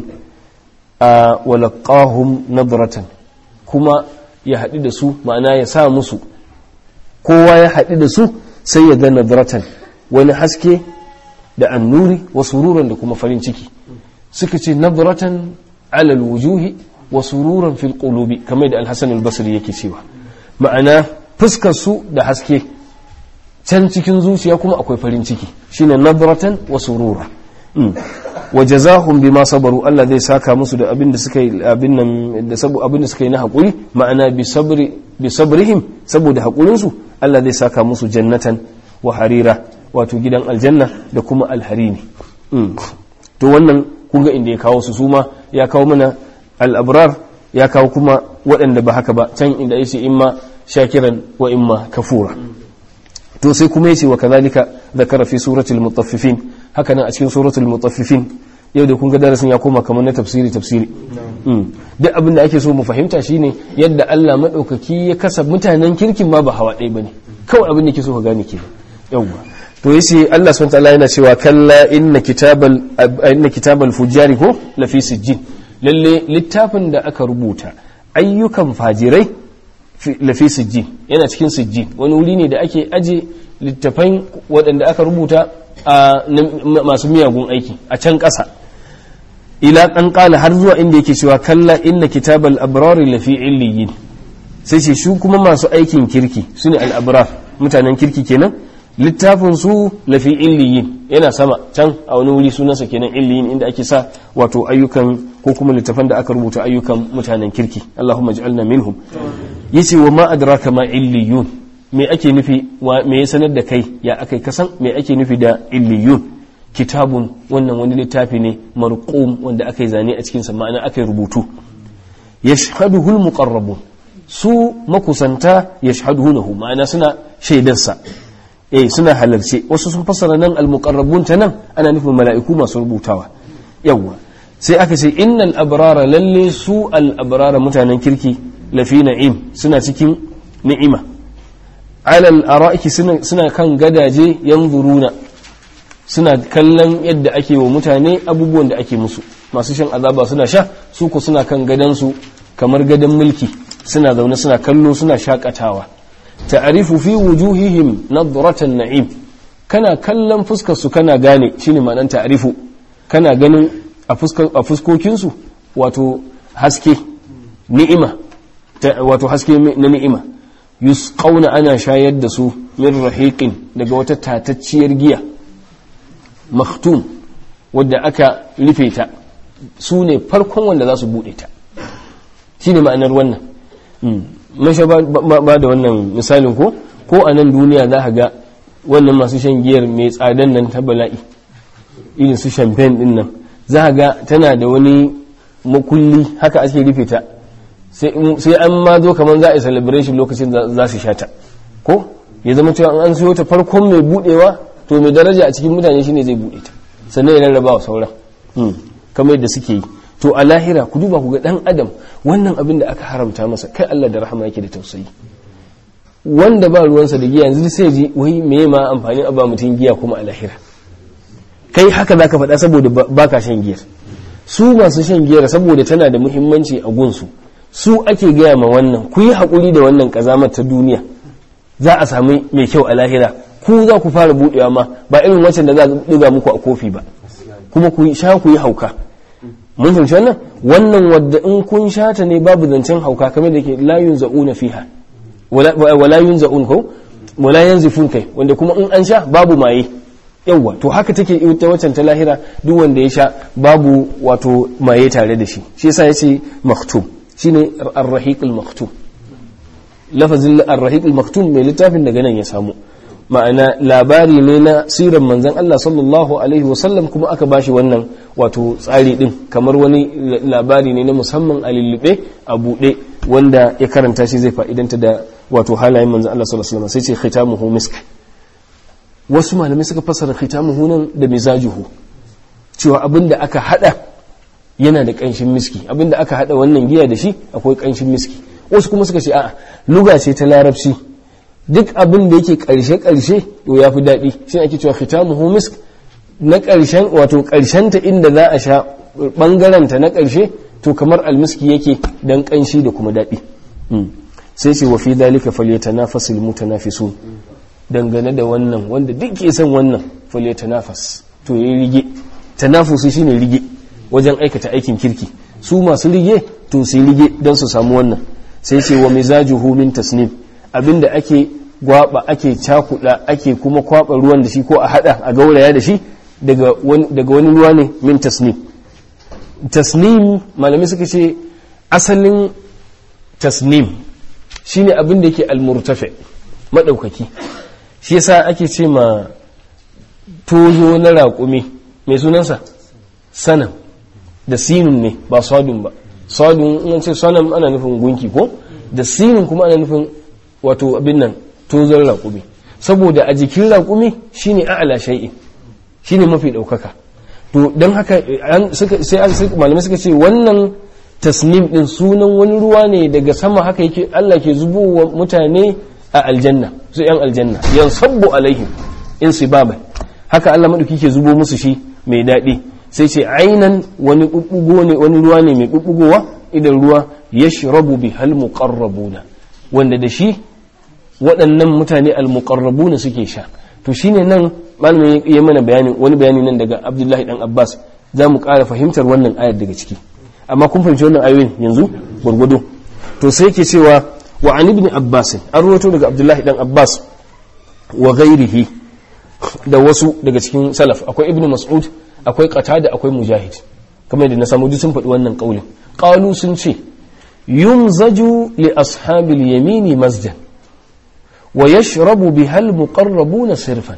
a walaqahum nadratan kuma ya haɗu da su ma'ana ya sa musu kowa ya haɗu da su sai ya ga nadratan wani haske da annuri wa sururan da kuma farin ciki suka ce nadratan alal wujuhi wa sururan fil qulubi kamar da al-hasan al-basri yake cewa ma'ana fuskar su da haske can cikin zuciya kuma akwai farin ciki shine nadratan wa surura wa jazahum bima sabaru Allah zai saka musu da abin da suka yi abin nan da sabu abin da suka yi na hakuri ma'ana bi sabri bi sabrihim saboda hakurin su Allah zai saka musu jannatan wa harira wato gidan aljanna da kuma alharini to wannan kun ga inda ya kawo su suma ya kawo mana al-abrar ya kawo kuma waɗanda ba haka ba can inda yace imma shakiran wa imma kafura to sai kuma yace wa kadhalika zakara fi suratul mutaffifin haka nan a cikin suratul mutaffifin yau da kun ga darasin ya koma kamar na tafsiri tafsiri duk abin da ake so mu fahimta shine yadda Allah madaukaki ya kasa mutanen kirkin ma ba hawa ɗaya bane kawai abin da ke so ka gane kenan yawwa to yace Allah subhanahu wataala yana cewa kalla inna kitabal inna kitabal fujari ko lafi sijjin lalle littafin da aka rubuta ayyukan fajirai lafi sijjin yana cikin sijjin wani wuri ne da ake aje littafan waɗanda aka rubuta a masu miyagun aiki a can ƙasa ila ɗan ƙala har zuwa inda yake cewa kalla inna kitabal abrari lafi illiyin sai ce su kuma masu aikin kirki su ne al'abrar mutanen kirki kenan littafin su lafi illiyin yana sama can a wani wuri sunansa kenan illiyin inda ake sa wato ayyukan ko kuma littafan da aka rubuta ayyukan mutanen kirki Allahumma ij'alna minhum yace wa ma adraka ma illiyun me ake nufi me ya sanar da kai ya akai kasan me ake nufi da illiyun kitabun wannan wani littafi ne marqum wanda aka yi zane a cikin sa ma'ana aka yi rubutu yashhaduhu almuqarrabun su makusanta yashhaduhu ma'ana suna shaidarsa eh suna halarce wasu sun fassara nan almuqarrabun ta nan ana nufin mala'iku masu rubutawa yawwa sai aka ce innal abrara lalle su al abrara mutanen kirki lafi na'im suna cikin ni'ima alal ara'iki suna kan gadaje yanzuruna suna kallon yadda ake wa mutane abubuwan da ake musu masu shan azaba suna sha su ku suna kan gadansu kamar gadan mulki suna zaune suna kallo suna shakatawa ta'arifu fi wujuhihim nadratan na'im kana kallon fuskar su kana gane shine ma'anar ta'arifu kana ganin a fuskokin su wato haske ni'ima wato haske na ni'ima yusqauna ana shayar da su min rahiqin daga wata tatacciyar giya maktum wadda aka rufe ta su ne farkon wanda za su bude ta shine ma'anar wannan masha ba da wannan misalin ko ko a nan duniya za ka ga wannan masu shan giyar mai tsadan nan ta bala'i irin su champagne din nan za ka ga tana da wani makulli haka ake rufe ta sai an ma zo kamar za a yi celebration lokacin za su sha ta ko ya zama cewa an siyo ta farkon mai budewa to mai daraja a cikin mutane shine zai bude ta sannan ya rarraba wa sauran kamar yadda suke yi to a lahira ku duba ku ga dan adam wannan abin da aka haramta masa kai Allah da rahama yake da tausayi wanda ba ruwansa da giya yanzu sai ji wai me ma amfani a ba mutum giya kuma a lahira kai haka zaka faɗa saboda baka shan giyar su masu shan giyar saboda tana da muhimmanci a gunsu su ake gaya ma wannan ku yi haƙuri da wannan ƙazamar ta duniya za a sami mai kyau a lahira ku za ku fara buɗewa ma ba irin wancan da za a ɗiga muku a kofi ba kuma ku sha ku yi hauka mun fahimci wannan wannan wadda in kun sha ta ne babu zancen hauka kamar da ke la yunza'una fiha wala yunza'un ko wala yanzifun kai wanda kuma in an sha babu maye yawwa to haka take ita waccan ta lahira duk wanda ya sha babu wato maye tare da shi shi yasa yace maktum shine ar-rahiq al-maktum lafazin ar-rahiq al-maktum mai littafin daga nan ya samu ma'ana labari ne na siran manzon Allah sallallahu alaihi wasallam kuma aka bashi wannan wato tsari din kamar wani labari ne na musamman a lullube a buɗe wanda ya karanta shi zai fa'idanta da wato halayen manzon Allah sallallahu alaihi wasallam sai ce khitamuhu misk wasu malamai suka fassara khitamuhu nan da mizajuhu cewa abinda aka hada yana da kanshin miski abinda aka hada wannan giya da shi akwai kanshin miski wasu kuma suka ce a'a luga ce ta larabci duk abin da yake karshe karshe to yafi daɗi shi ake cewa khitamuhu misk na karshen wato karshen ta inda za a sha bangaren ta na karshe to kamar almiski yake dan kanshi da kuma daɗi sai ce wa fi dalika falyatanafasul mutanafisun dangane da wannan wanda duk ke son wannan falyatanafas to yayi rige tanafusu shine rige wajen aikata aikin kirki su masu rige to su rige don su samu wannan sai ce wa mizajuhu min tasnim abinda ake gwaba ake cakuda ake kuma kwaba ruwan da shi ko a hada a gauraya da shi daga wani ruwa ne min tasnim tasnim malamai suka ce asalin tasnim shine abin da yake almurtafe madaukaki shi yasa ake ce ma tozo na raƙumi mai sunansa sanam da sinun ne ba sadun ba sadun in ce sanam ana nufin gunki ko da sinun kuma ana nufin wato abin nan tozon raƙumi saboda a jikin raƙumi shine a'ala shay'in shine mafi ɗaukaka to don haka sai malamai suka ce wannan tasnim din sunan wani ruwa ne daga sama haka yake Allah ke zubowa mutane a aljanna su yan aljanna yan sabbu alaihim in sibaban haka Allah madauki ke zubo musu shi mai daɗi sai ce ainan wani bubbugo ne wani ruwa ne mai bubbugowa idan ruwa yashrabu bi hal muqarrabuna wanda da shi waɗannan mutane al muqarrabuna suke sha to shine nan malamin ya mana bayani wani bayani nan daga Abdullahi dan Abbas za mu ƙara fahimtar wannan ayar daga ciki amma kun fahimci wannan ayoyin yanzu gurgudu to sai yake cewa wa an ibn abbas an rawaito daga abdullahi dan abbas wa ghairihi da wasu daga cikin salaf akwai ibn mas'ud akwai qatada akwai mujahid kamar da na samu duk sun faɗi wannan kaulin qalu sun ce yumzaju li ashabil yamini masjan wa yashrabu biha al muqarrabuna sirfan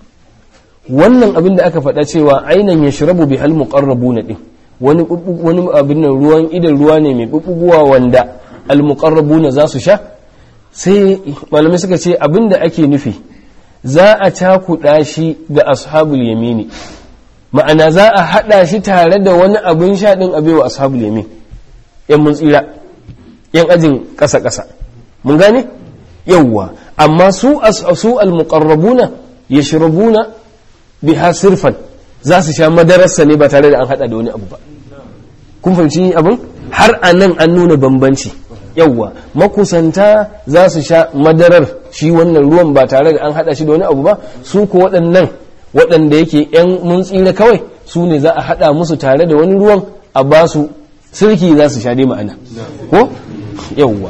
wannan abin da aka faɗa cewa ainan yashrabu biha al muqarrabuna din wani wani abin nan ruwan idan ruwa ne mai bubbuguwa wanda almuqarrabuna za su sha sai malamai suka ce abinda ake nufi za a cakuɗa shi ga ashabul yamini ma'ana za a haɗa shi tare da wani abin sha ɗin abewa ashabul yamin yan mun tsira yan ajin ƙasa ƙasa mun gane yawwa amma su su almuqarrabuna yashrabuna biha sirfan za su sha madararsa ne ba tare da an haɗa da wani abu ba kun fahimci abin har a nan an nuna bambanci yawwa makusanta za su sha madarar shi wannan ruwan ba tare da an hada shi da wani abu ba su ko waɗannan waɗanda yake yan mun tsira kawai su ne za a hada musu tare da wani ruwan a ba su sirki za su sha dai ma'ana ko yawwa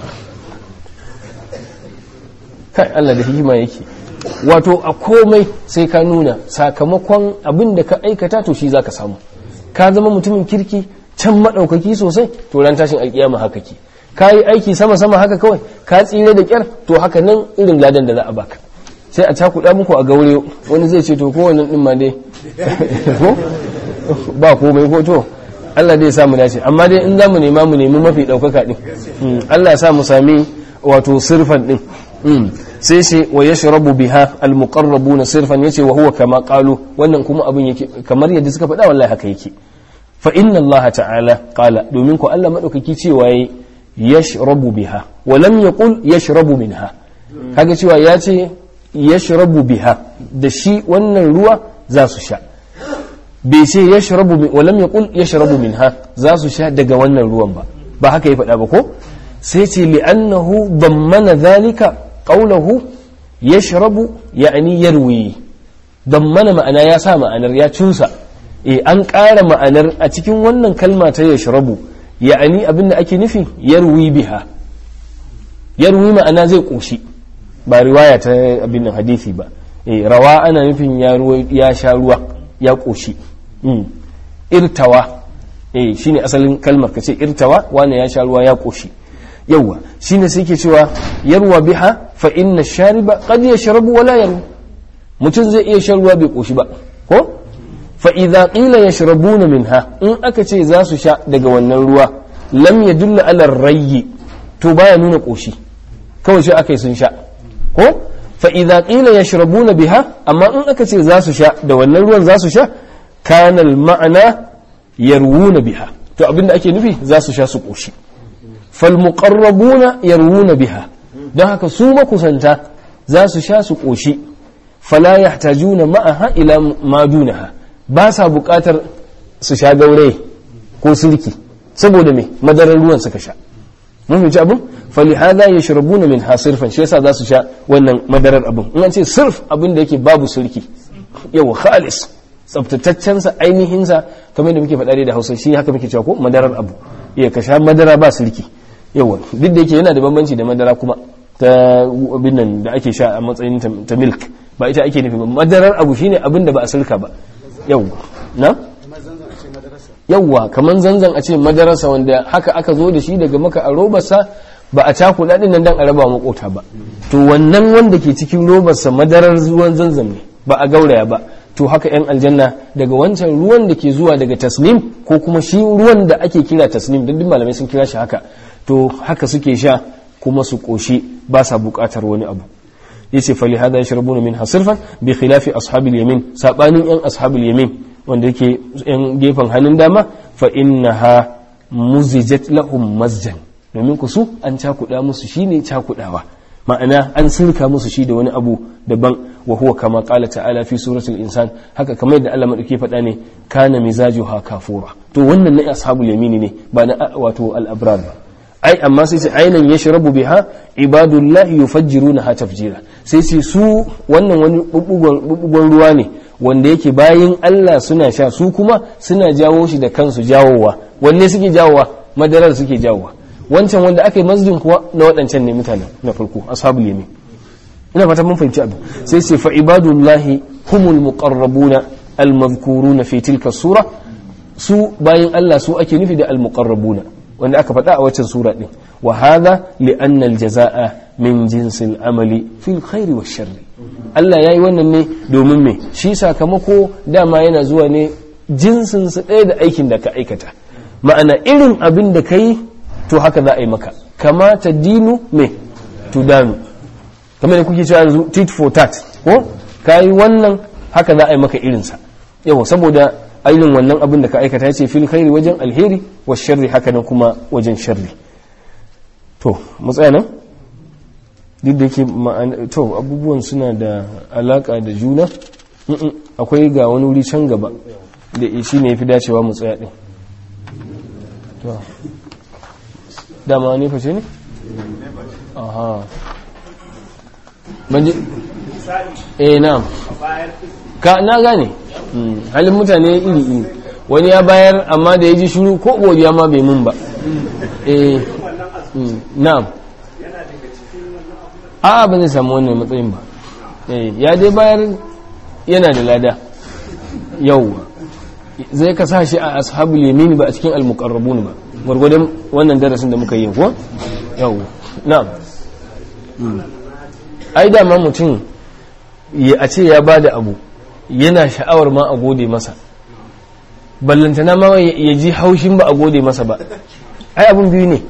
kai Allah da hikima yake wato a komai sai ka nuna sakamakon abin da ka aikata to shi za ka samu ka zama mutumin kirki can maɗaukaki sosai to ran tashin alƙiyama haka ke ka yi aiki sama-sama haka kawai ka tsire da kyar to haka nan irin ladan da za a baka sai a cakuɗa muku a gaure wani zai ce to ko wannan ɗin ma dai ko ba komai ko to Allah dai sa mu dace amma dai in za mu nema mu nemi mafi ɗaukaka ɗin Allah ya sa mu sami wato sirfan ɗin sai ce wa yashrabu biha almuqarrabuna sirfan yace wa huwa kama qalu wannan kuma abin yake kamar yadda suka faɗa wallahi haka yake fa inna Allah ta'ala qala domin ko Allah madaukaki cewa yayi yashrabu biha wa lam yaqul yashrabu minha kaga cewa ya ce yashrabu biha da shi wannan ruwa za su sha bai ce yashrabu min wa lam yaqul yashrabu minha za su sha daga wannan ruwan ba ba haka ya faɗa ba ko sai ce li'annahu dammana dhalika qawluhu yashrabu ya'ni yarwi dammana ma'ana ya sa ma'anar ya cusa eh an ƙara ma'anar a cikin wannan kalma ta yashrabu ya'ani abinda ake nufi yarwi biha yarwi ma'ana zai koshi ba riwaya ta abin nan hadisi ba eh rawa ana nufin ya ruwa ya sha ruwa ya koshi irtawa eh shine asalin kalmar kace irtawa wani ya sha ruwa ya koshi yawa shine sai ke cewa yarwa biha fa inna shariba qad yashrabu wala yarwa mutum zai iya shan ruwa bai koshi ba ko fa idza qila yashrabuna minha in aka ce za su sha daga wannan ruwa lam yadulla ala rayyi to baya nuna koshi kawai shi aka yi sun sha ko fa idza qila yashrabuna biha amma in aka ce za su sha da wannan ruwan za su sha kana al ma'ana yarwuna biha to abinda ake nufi za su sha su koshi fal muqarrabuna yarwuna biha don haka su makusanta za su sha su koshi fala yahtajuna ma'aha ila ma dunaha ba sa buƙatar su sha gaure ko sulki saboda me madarar ruwan suka sha mun fahimci abin fali hada ya shirabuna min hasirfan shi yasa za su sha wannan madarar abin in an ce sirf abin da yake babu sulki yau khalis tsaftataccen sa ainihin sa kamar da muke faɗa da Hausa shi haka muke cewa ko madarar abu iya ka sha madara ba sulki yawa duk da yake yana da bambanci da madara kuma ta abin nan da ake sha a matsayin ta milk ba ita ake nufi ba madarar abu shine abin da ba a sulka ba yawwa na yawwa kaman zanzan a ce madarasa wanda haka aka zo da shi daga maka a robarsa ba a cakuɗa ɗin nan dan a raba makota ba to wannan wanda ke cikin robarsa madarar ruwan zanzan ne ba a gauraya ba to haka yan aljanna daga wancan ruwan da ke zuwa daga tasnim ko kuma shi ruwan da ake kira tasnim duk malamai sun kira shi haka to haka suke sha kuma su ƙoshi ba sa buƙatar wani abu yace fali hada yashrabuna min hasirfan bi khilafi ashabil yamin sabanin yan ashabil yamin wanda yake yan gefen hannun dama fa innaha muzijat lahum masjan domin ku su an cakuda musu shine cakudawa ma'ana an sirka musu shi da wani abu daban wa huwa kama qala ta'ala fi suratul insan haka kamar da Allah madauke faɗa ne kana mizajuha kafura to wannan na ashabul yamini ne ba na wato al-abrar ba ai amma sai ce ainan ya shirabu biha ibadullahi yufajjiruna ha tafjira sai ce su wannan wani bubbugon ruwa ne wanda yake bayin Allah suna sha su kuma suna jawo shi da kansu jawowa wanne suke jawowa madarar suke jawowa wancan wanda aka yi masjin kuwa na waɗancan ne mutanen na farko ashabul yamin ina fata mun fahimci abu sai ce fa ibadullahi humul muqarrabuna al-madhkuruna fi tilka sura su bayin Allah su ake nufi da al-muqarrabuna wanda aka faɗa a waccan sura ɗin wa hadha li anna al-jazaa'a min jinsil amali fil khairi wash sharri Allah yayi wannan ne domin me shi sakamako dama yana zuwa ne jinsin su ɗaya da aikin da ka aikata ma'ana irin abin da kai to haka za a yi maka kama ta dinu me tudanu kamar da kuke cewa yanzu tit for tat ko kayi wannan haka za a yi maka irinsa yawa saboda ainihin wannan abin da ka aikata ce fil khairi wajen alheri wa sharri haka nan kuma wajen sharri to mu tsaya nan duk da yake to abubuwan suna da alaka da juna akwai ga wani wuri can gaba da shi ne ya fi dacewa mu tsaya din to dama ne fashe ne? aha banji eh na ka na gane halin mutane iri iri wani ya bayar amma da ya ji shuru ko godiya ma bai mun ba eh na'am a ba zai samu wannan matsayin ba eh ya dai bayar yana da lada yau zai ka sa shi a ashabul yamin ba a cikin almuqarrabun ba gwargwadon wannan darasin da muka yi ko yau na'am ai dama mutum a ce ya bada abu yana sha'awar ma a gode masa ballantana ma ya ji haushin ba a gode masa ba ai abin biyu ne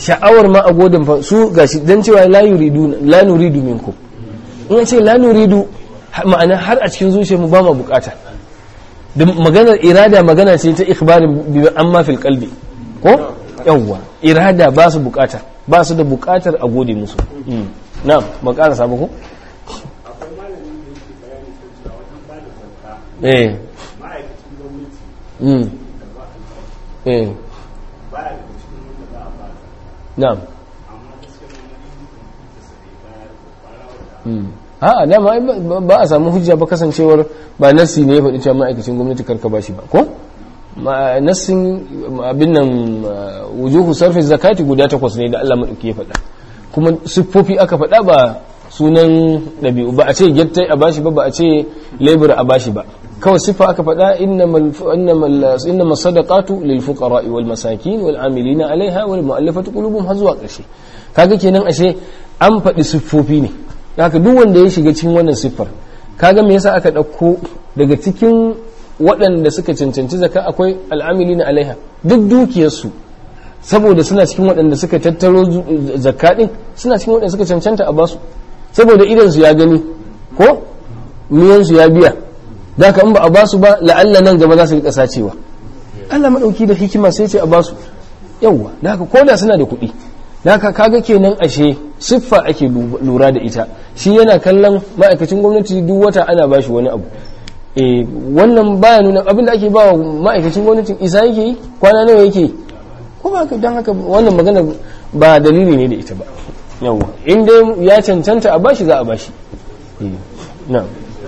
sha'awar ma a godin fa su gashi dan cewa la yuridu la nuridu minkum in an ce la nuridu ma'ana har a cikin zuciyarmu ba ma bukata da maganar irada magana ce ta ikhbarin bi amma fil qalbi ko yawwa irada ba su bukata ba su da bukatar a gode musu na'am ba ƙara sabo ko akwai malamin da yake bayani kan cewa wajen ba da zakka eh ma'aikacin gwamnati mm da ba a eh baya daga cikin wanda za a ba na'am amma gaskiya wani yin da sa bai bayar da fara wata mm a'a dama ai ba- ba a samu hujja ba kasancewar ba nassi ne ya faɗi cewa ma'aikacin gwamnati karka ba shi ba ko Ma- nassin abin nan uh, wujuhu sarfi zakati guda takwas ne da Allah maɗauki ya faɗa kuma siffofi aka faɗa ba sunan ɗabi'u ba a ce gyattai a bashi ba ba a ce labor a bashi ba kawai siffa aka faɗa innamal innamal innamas sadaqatu lil fuqara'i wal masakin wal amilina alaiha wal mu'allafati qulubuhum har zuwa ƙarshe kaga kenan ashe an faɗi siffofi ne haka duk wanda ya shiga cikin wannan siffar kaga me yasa aka ɗauko daga cikin waɗanda suka cancanci zaka akwai al'amili na alaiha duk dukiyarsu saboda suna cikin waɗanda suka tattaro zu- zakka ɗin suna cikin waɗanda suka cancanta a basu saboda idansu ya gani ko miyansu ya biya da ka in ba a basu ba la'alla nan gaba za su riƙa sacewa Allah maɗauki da hikima sai ce a basu yawwa da haka koda suna da kuɗi da haka kaga kenan ashe siffa ake lu- lura da ita shi yana kallon ma'aikacin gwamnati duk wata ana bashi wani abu eh wannan baya nuna abin da ake ba wa ma'aikacin gwamnatin isa yake yi kwana nawa yake yi ko ba haka don haka wannan magana ba dalili ne da ita ba yawwa in dai ya cancanta a bashi za a bashi eh na'am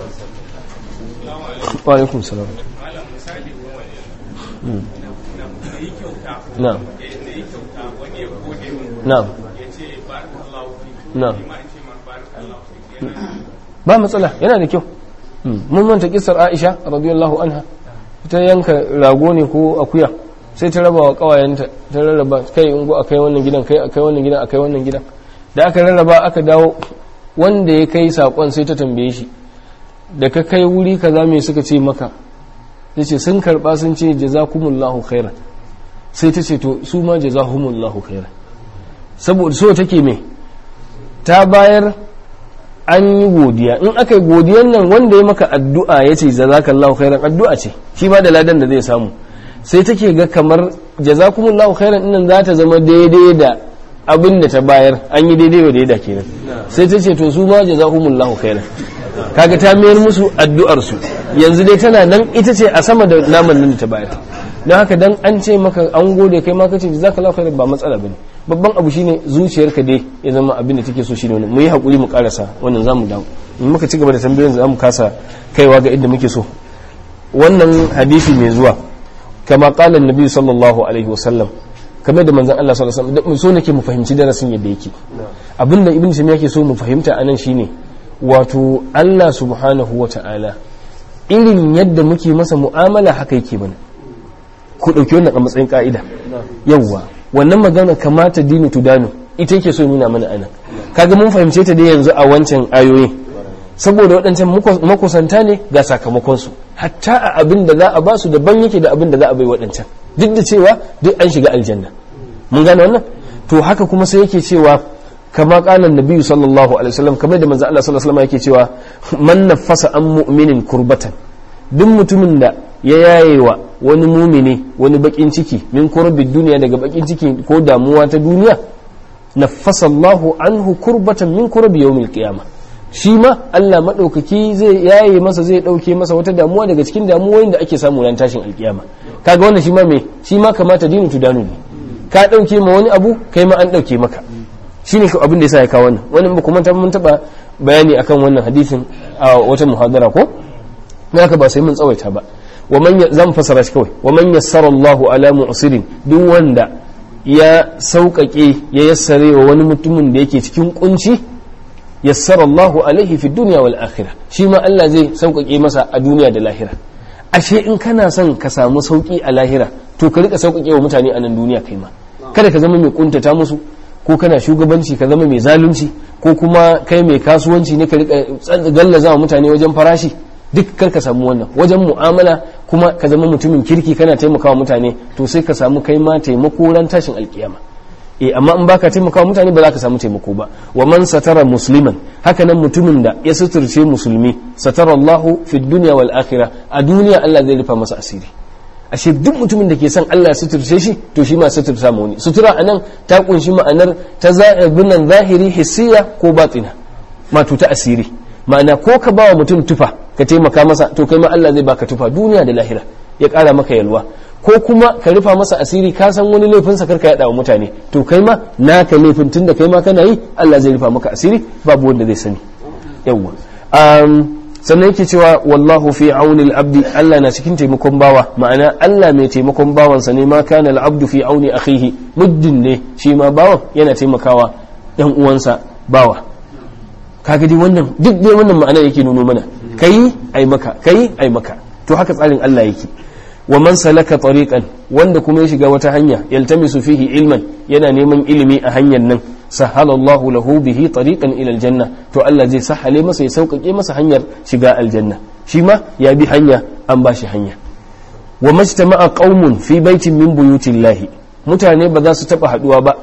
wa alaikum salam malam misali Mm. na yi kyauta na'am da yi kyauta wani ya gode min na'am ya ce barakallahu fi na'am ni ma in ce ma barakallahu fi yana ba matsala yana da kyau mun manta kisar aisha radiyallahu anha ta yanka rago ne ko akuya sai ta raba wa kawayenta ta rarraba kai ungo akai wannan gidan kai akai wannan gidan akai wannan gidan da aka rarraba aka dawo wanda ya kai sakon sai ta tambaye shi da ka kai wuri kaza me suka ce maka yace sun karba sun ce jazakumullahu khairan sai ta ce to su ma jazahumullahu khairan saboda so take me ta bayar an yi godiya in aka yi godiyan nan wanda ya maka addu'a ya ce jazakallahu khairan addu'a ce shi ba da ladan da zai samu sai take ga kamar jazakumullahu khairan nan za ta zama daidai da abin da ta bayar an yi daidai wa daida kenan sai ta ce to su ma jazakumullahu khairan kaga ta mayar musu addu'ar su yanzu dai tana nan ita ce a sama da naman nan da ta bayar don haka dan an ce maka an gode kai ma kace jazakallahu khairan ba matsala bane babban abu shine zuciyarka dai ya zama abin da take so shine wannan mu yi hakuri mu karasa wannan zamu dawo in muka ci gaba da tambayoyin zamu kasa kaiwa ga inda muke so wannan hadisi mai zuwa kama qala annabi sallallahu alaihi wasallam kamar da manzon Allah sallallahu alaihi wasallam so nake mu fahimci darasin yadda yake abinda ibn taymiya yake so mu fahimta anan shine wato Allah subhanahu wata'ala irin yadda muke masa mu'amala haka yake mana ku dauki wannan a matsayin ka'ida yawwa wannan magana kamata dinu tudanu ita yake so nuna mana anan kaga mun fahimce ta dai yanzu a wancan ayoyin saboda waɗancan makusanta ne ga sakamakonsu hatta a abin da za a ba su daban yake da abin da za a bai waɗancan duk da cewa duk an shiga aljanna mun gane wannan to haka kuma sai yake cewa kama kalan nabi sallallahu alaihi wasallam kamar da manzo Allah sallallahu alaihi wasallam yake cewa man nafasa an mu'minin kurbatan duk mutumin da ya yayewa wani mumini wani bakin ciki min kurbid duniya daga bakin ciki ko damuwa ta duniya nafasa Allahu anhu kurbatan min kurbi yawmil qiyamah shi ma Allah maɗaukaki zai yaye masa zai ɗauke masa wata damuwa daga cikin damuwoyin da ake samu ran tashin alkiyama kaga wannan shi ma me shi ma kamata dinu tudanu ne ka ɗauke ma wani abu kai ma an ɗauke maka shine abin da yasa ya kawo wannan wannan ba kuma mun taɓa bayani akan wannan hadisin a wata muhadara ko haka ba sai mun tsawaita ba wa man zan fasara shi kawai wa man yassara Allahu ala mu'sirin duk wanda ya sauƙaƙe ya yassare wa wani mutumin da yake cikin kunci yassara Allahu alaihi fi dunya wal akhirah shi ma Allah zai sauƙaƙe masa a duniya da lahira ashe in kana son ka samu sauƙi a lahira to ka rika sauƙaƙe wa mutane a nan duniya kai ma kada ka zama mai kuntata musu ko kana shugabanci ka zama mai zalunci ko kuma kai mai kasuwanci ne ka rika gallaza wa mutane wajen farashi duk kar ka samu wannan wajen mu'amala kuma ka zama mutumin kirki kana taimakawa mutane to sai ka samu kai ma taimako ran tashin alkiyama eh amma in baka taimakawa mutane ba za ka samu taimako ba wa man satara musliman haka nan mutumin da ya suturce musulmi satara Allahu fi dunya wal akhirah a duniya Allah zai rufa masa asiri ashe duk mutumin da ke son Allah ya suturce shi to shi ma suturta mu wani sutura anan ta kunshi ma'anar ta za'ibinan zahiri hissiya ko batina mato ta asiri ma'ana ko ka bawa mutum tufa ka taimaka masa to kai ma Allah zai baka tufa duniya da lahira ya kara maka yalwa ko kuma ka rufa masa asiri ka san wani laifin sa karka yada wa mutane to kai ma naka laifin tun da kai ma kana yi Allah zai rufa maka asiri babu wanda zai sani yawwa sannan yake cewa wallahu fi auni al-abdi Allah na cikin taimakon bawa ma'ana Allah mai taimakon bawansa ne ma kana al-abdu fi auni akhihi muddin ne shi ma bawan yana taimakawa dan uwansa bawa kaga dai wannan duk dai wannan ma'ana yake nuno mana kai ai maka kai ai maka to haka tsarin Allah yake wa man salaka tariqan wanda kuma ya shiga wata hanya yaltamisu fihi ilman yana neman ilimi a hanyar nan sahalallahu lahu bihi tariqan ila aljanna to Allah zai sahale masa ya sauƙaƙe masa hanyar shiga aljanna shi ma ya bi hanya an ba shi hanya wa majtama'a qaumun fi baitin min buyutillahi mutane ba za su taba haduwa ba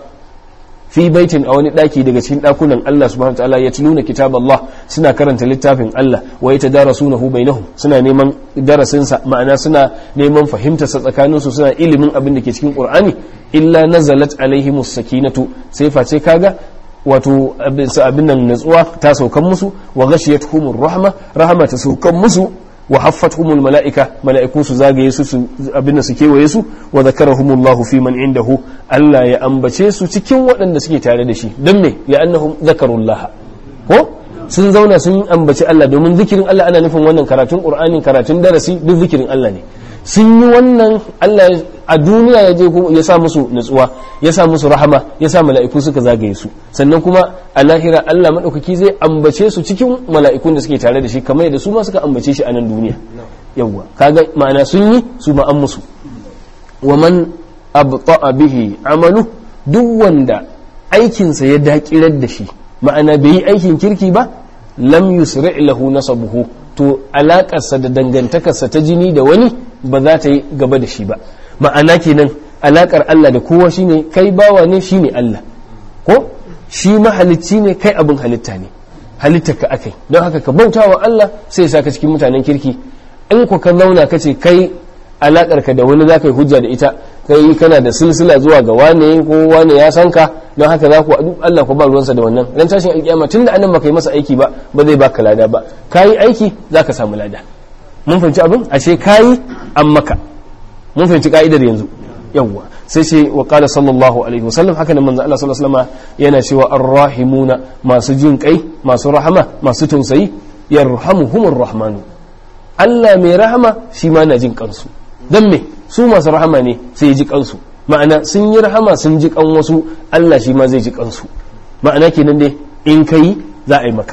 fi baitin a wani daki daga cikin dakunan Allah subhanahu wataala ya tuluna kitab Allah suna karanta littafin Allah wa yatadarasunahu bainahum suna neman darasin sa ma'ana suna neman fahimtar sa tsakanin su suna ilimin abin da ke cikin Qur'ani illa nazalat alaihimus sakinatu sai face kaga wato abin nan natsuwa ta saukan musu wa ghashiyatuhumur rahma rahma ta saukan musu wa haffatuhumul mala'ika mala'iku su zagaye su abin da su kewaye su wa zakarahumullahu fi man indahu Allah ya ambace su cikin waɗanda suke tare da shi don me ya annahum zakarullaha ko sun zauna sun ambaci Allah domin zikirin Allah ana nufin wannan karatun Qur'ani karatun darasi duk zikirin Allah ne sun yi wannan Allah a duniya ya je ya sa musu nutsuwa ya sa musu rahama ya sa mala'iku suka zagaye su sannan kuma a lahira Allah madaukaki zai ambace su cikin mala'ikun da suke tare da shi kamar yadda su ma suka ambace shi a nan duniya yawwa kaga ma'ana sun yi su ma an musu wa man abta'a bihi amalu duk wanda aikinsa ya dakirar da shi ma'ana bai yi aikin kirki ba lam yusri' lahu nasabuhu to alakarsa da dangantakarsa ta jini da wani ba za ta yi gaba da shi ba ma'ana kenan alakar Allah da kowa shine kai bawa ne shine Allah ko shi mahalicci ne kai abin halitta ne halittar ka akai don haka ka bauta wa Allah sai ya saka cikin mutanen kirki in ku ka zauna ka ce kai alakar ka da wani za ka yi hujja da ita kai kana da silsila zuwa ga wane ko wane ya san ka don haka za ku duk Allah ku ba ruwansa da wannan ran tashin alkiyama tunda annan baka yi masa aiki ba ba zai baka lada ba kayi aiki zaka samu lada mun fahimci abin ashe kayi an maka mun fahimci ka'idar yanzu yawwa sai ce wa qala sallallahu alaihi wasallam haka nan manzo Allah sallallahu alaihi wasallam yana cewa arrahimuna masu jin kai masu rahama masu tausayi yarhamuhumur rahmanu Allah mai rahama shi ma na jin kansu dan me su masu rahama ne sai ya ji kansu ma'ana sun yi rahama sun ji kan wasu Allah shi ma zai ji kansu ma'ana kenan dai in kai za a yi maka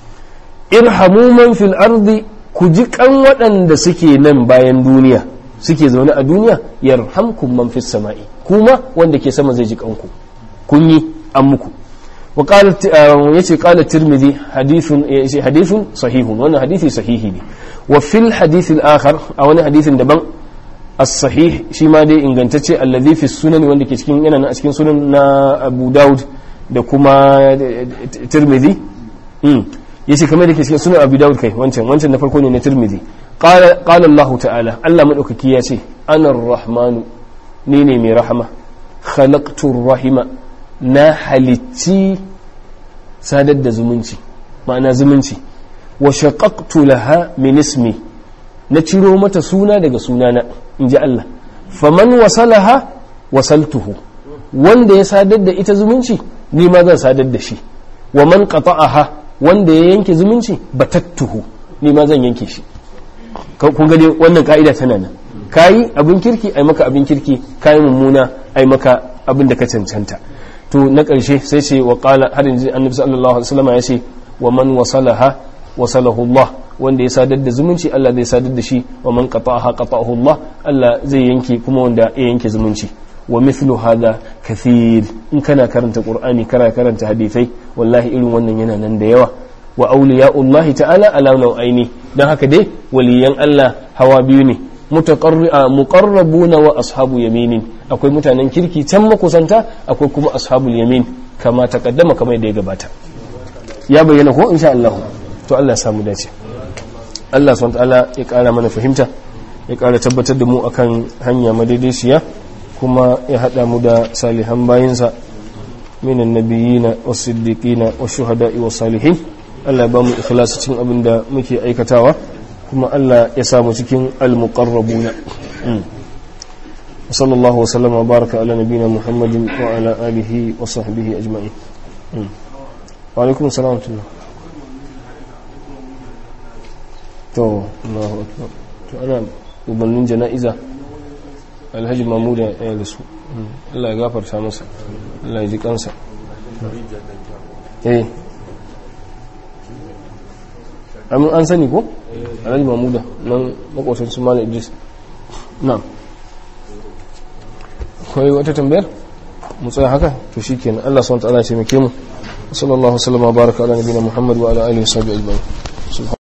irhamu man fil ardi ku ji kan waɗanda suke nan bayan duniya suke zaune a duniya yarhamkum man fis sama'i kuma wanda ke sama zai ji kanku kun yi an muku wa qala yace qala tirmidhi hadithun yace hadithun sahihun wannan hadisi sahihi ne wa fil hadith al akhar a wani hadithin daban as-sahih shi ma dai ingantacce alladhi fi sunan wanda ke cikin yana a cikin sunan na Abu Dawud da kuma Tirmidhi yace kamar da ke cikin sunan Abu Dawud kai wancan wancan na farko ne na Tirmidhi qala qala Allah ta'ala Allah madaukaki ya ce ana ar-rahmanu ni ne mai rahama khalaqtu rahima na halicci sadar da zumunci ma'ana zumunci wa shaqaqtu laha min ismi na ciro mata suna daga sunana in ji Allah faman wasalaha wasaltuhu wanda ya sadar da ita zumunci ni ma zan sadar da shi wa man qata'aha wanda ya yanke zumunci batattuhu ni ma zan yanke shi kun ga wannan ka'ida tana nan kayi abin kirki ai maka abin kirki kayi mummuna ai maka abin da ka cancanta to na ƙarshe sai ce wa qala har yanzu annabi sallallahu alaihi wasallam ya ce wa man wasalaha wasalahu Allah wanda ya sadar da zumunci Allah zai sadar da shi wa man qata'aha qata'ahu Allah Allah zai yanke kuma wanda ya yanke zumunci wa mithlu hadha kathir in kana karanta qur'ani kana karanta hadisai wallahi irin wannan yana nan da yawa wa awliya'ullahi ta'ala ala nau'aini dan haka dai waliyan Allah hawa biyu ne muqarrabuna wa ashabu yaminin akwai mutanen kirki can makusanta akwai kuma ashabul yamin kama taqaddama kamar da ya gabata ya bayyana ko insha Allah to Allah ya samu dace Allah subhanahu ta'ala ya kara mana fahimta ya kara tabbatar da mu akan hanya madaidaiciya kuma ya hada mu da salihan bayinsa minan nabiyina was-siddiqina wash-shuhada'i was-salihin Allah ya ba mu ikhlasi cikin abin da muke aikatawa kuma Allah ya samu cikin al-muqarrabuna صلى الله وسلم وبارك على نبينا محمد وعلى آله وصحبه أجمعين وعليكم السلام ورحمة الله to Allahu akbar to ana ubannin jana'iza Alhaji Mamuda ya da su Allah ya gafarta masa Allah ya ji kansa eh amin an sani ko Alhaji Mamuda nan makwatan su Malam Idris na'am akwai wata tambayar mu tsaya haka to shikenan Allah subhanahu wa ta'ala ya taimake mu sallallahu alaihi wa sallam wa baraka ala nabiyina Muhammad wa ala alihi wa sahbihi ajma'in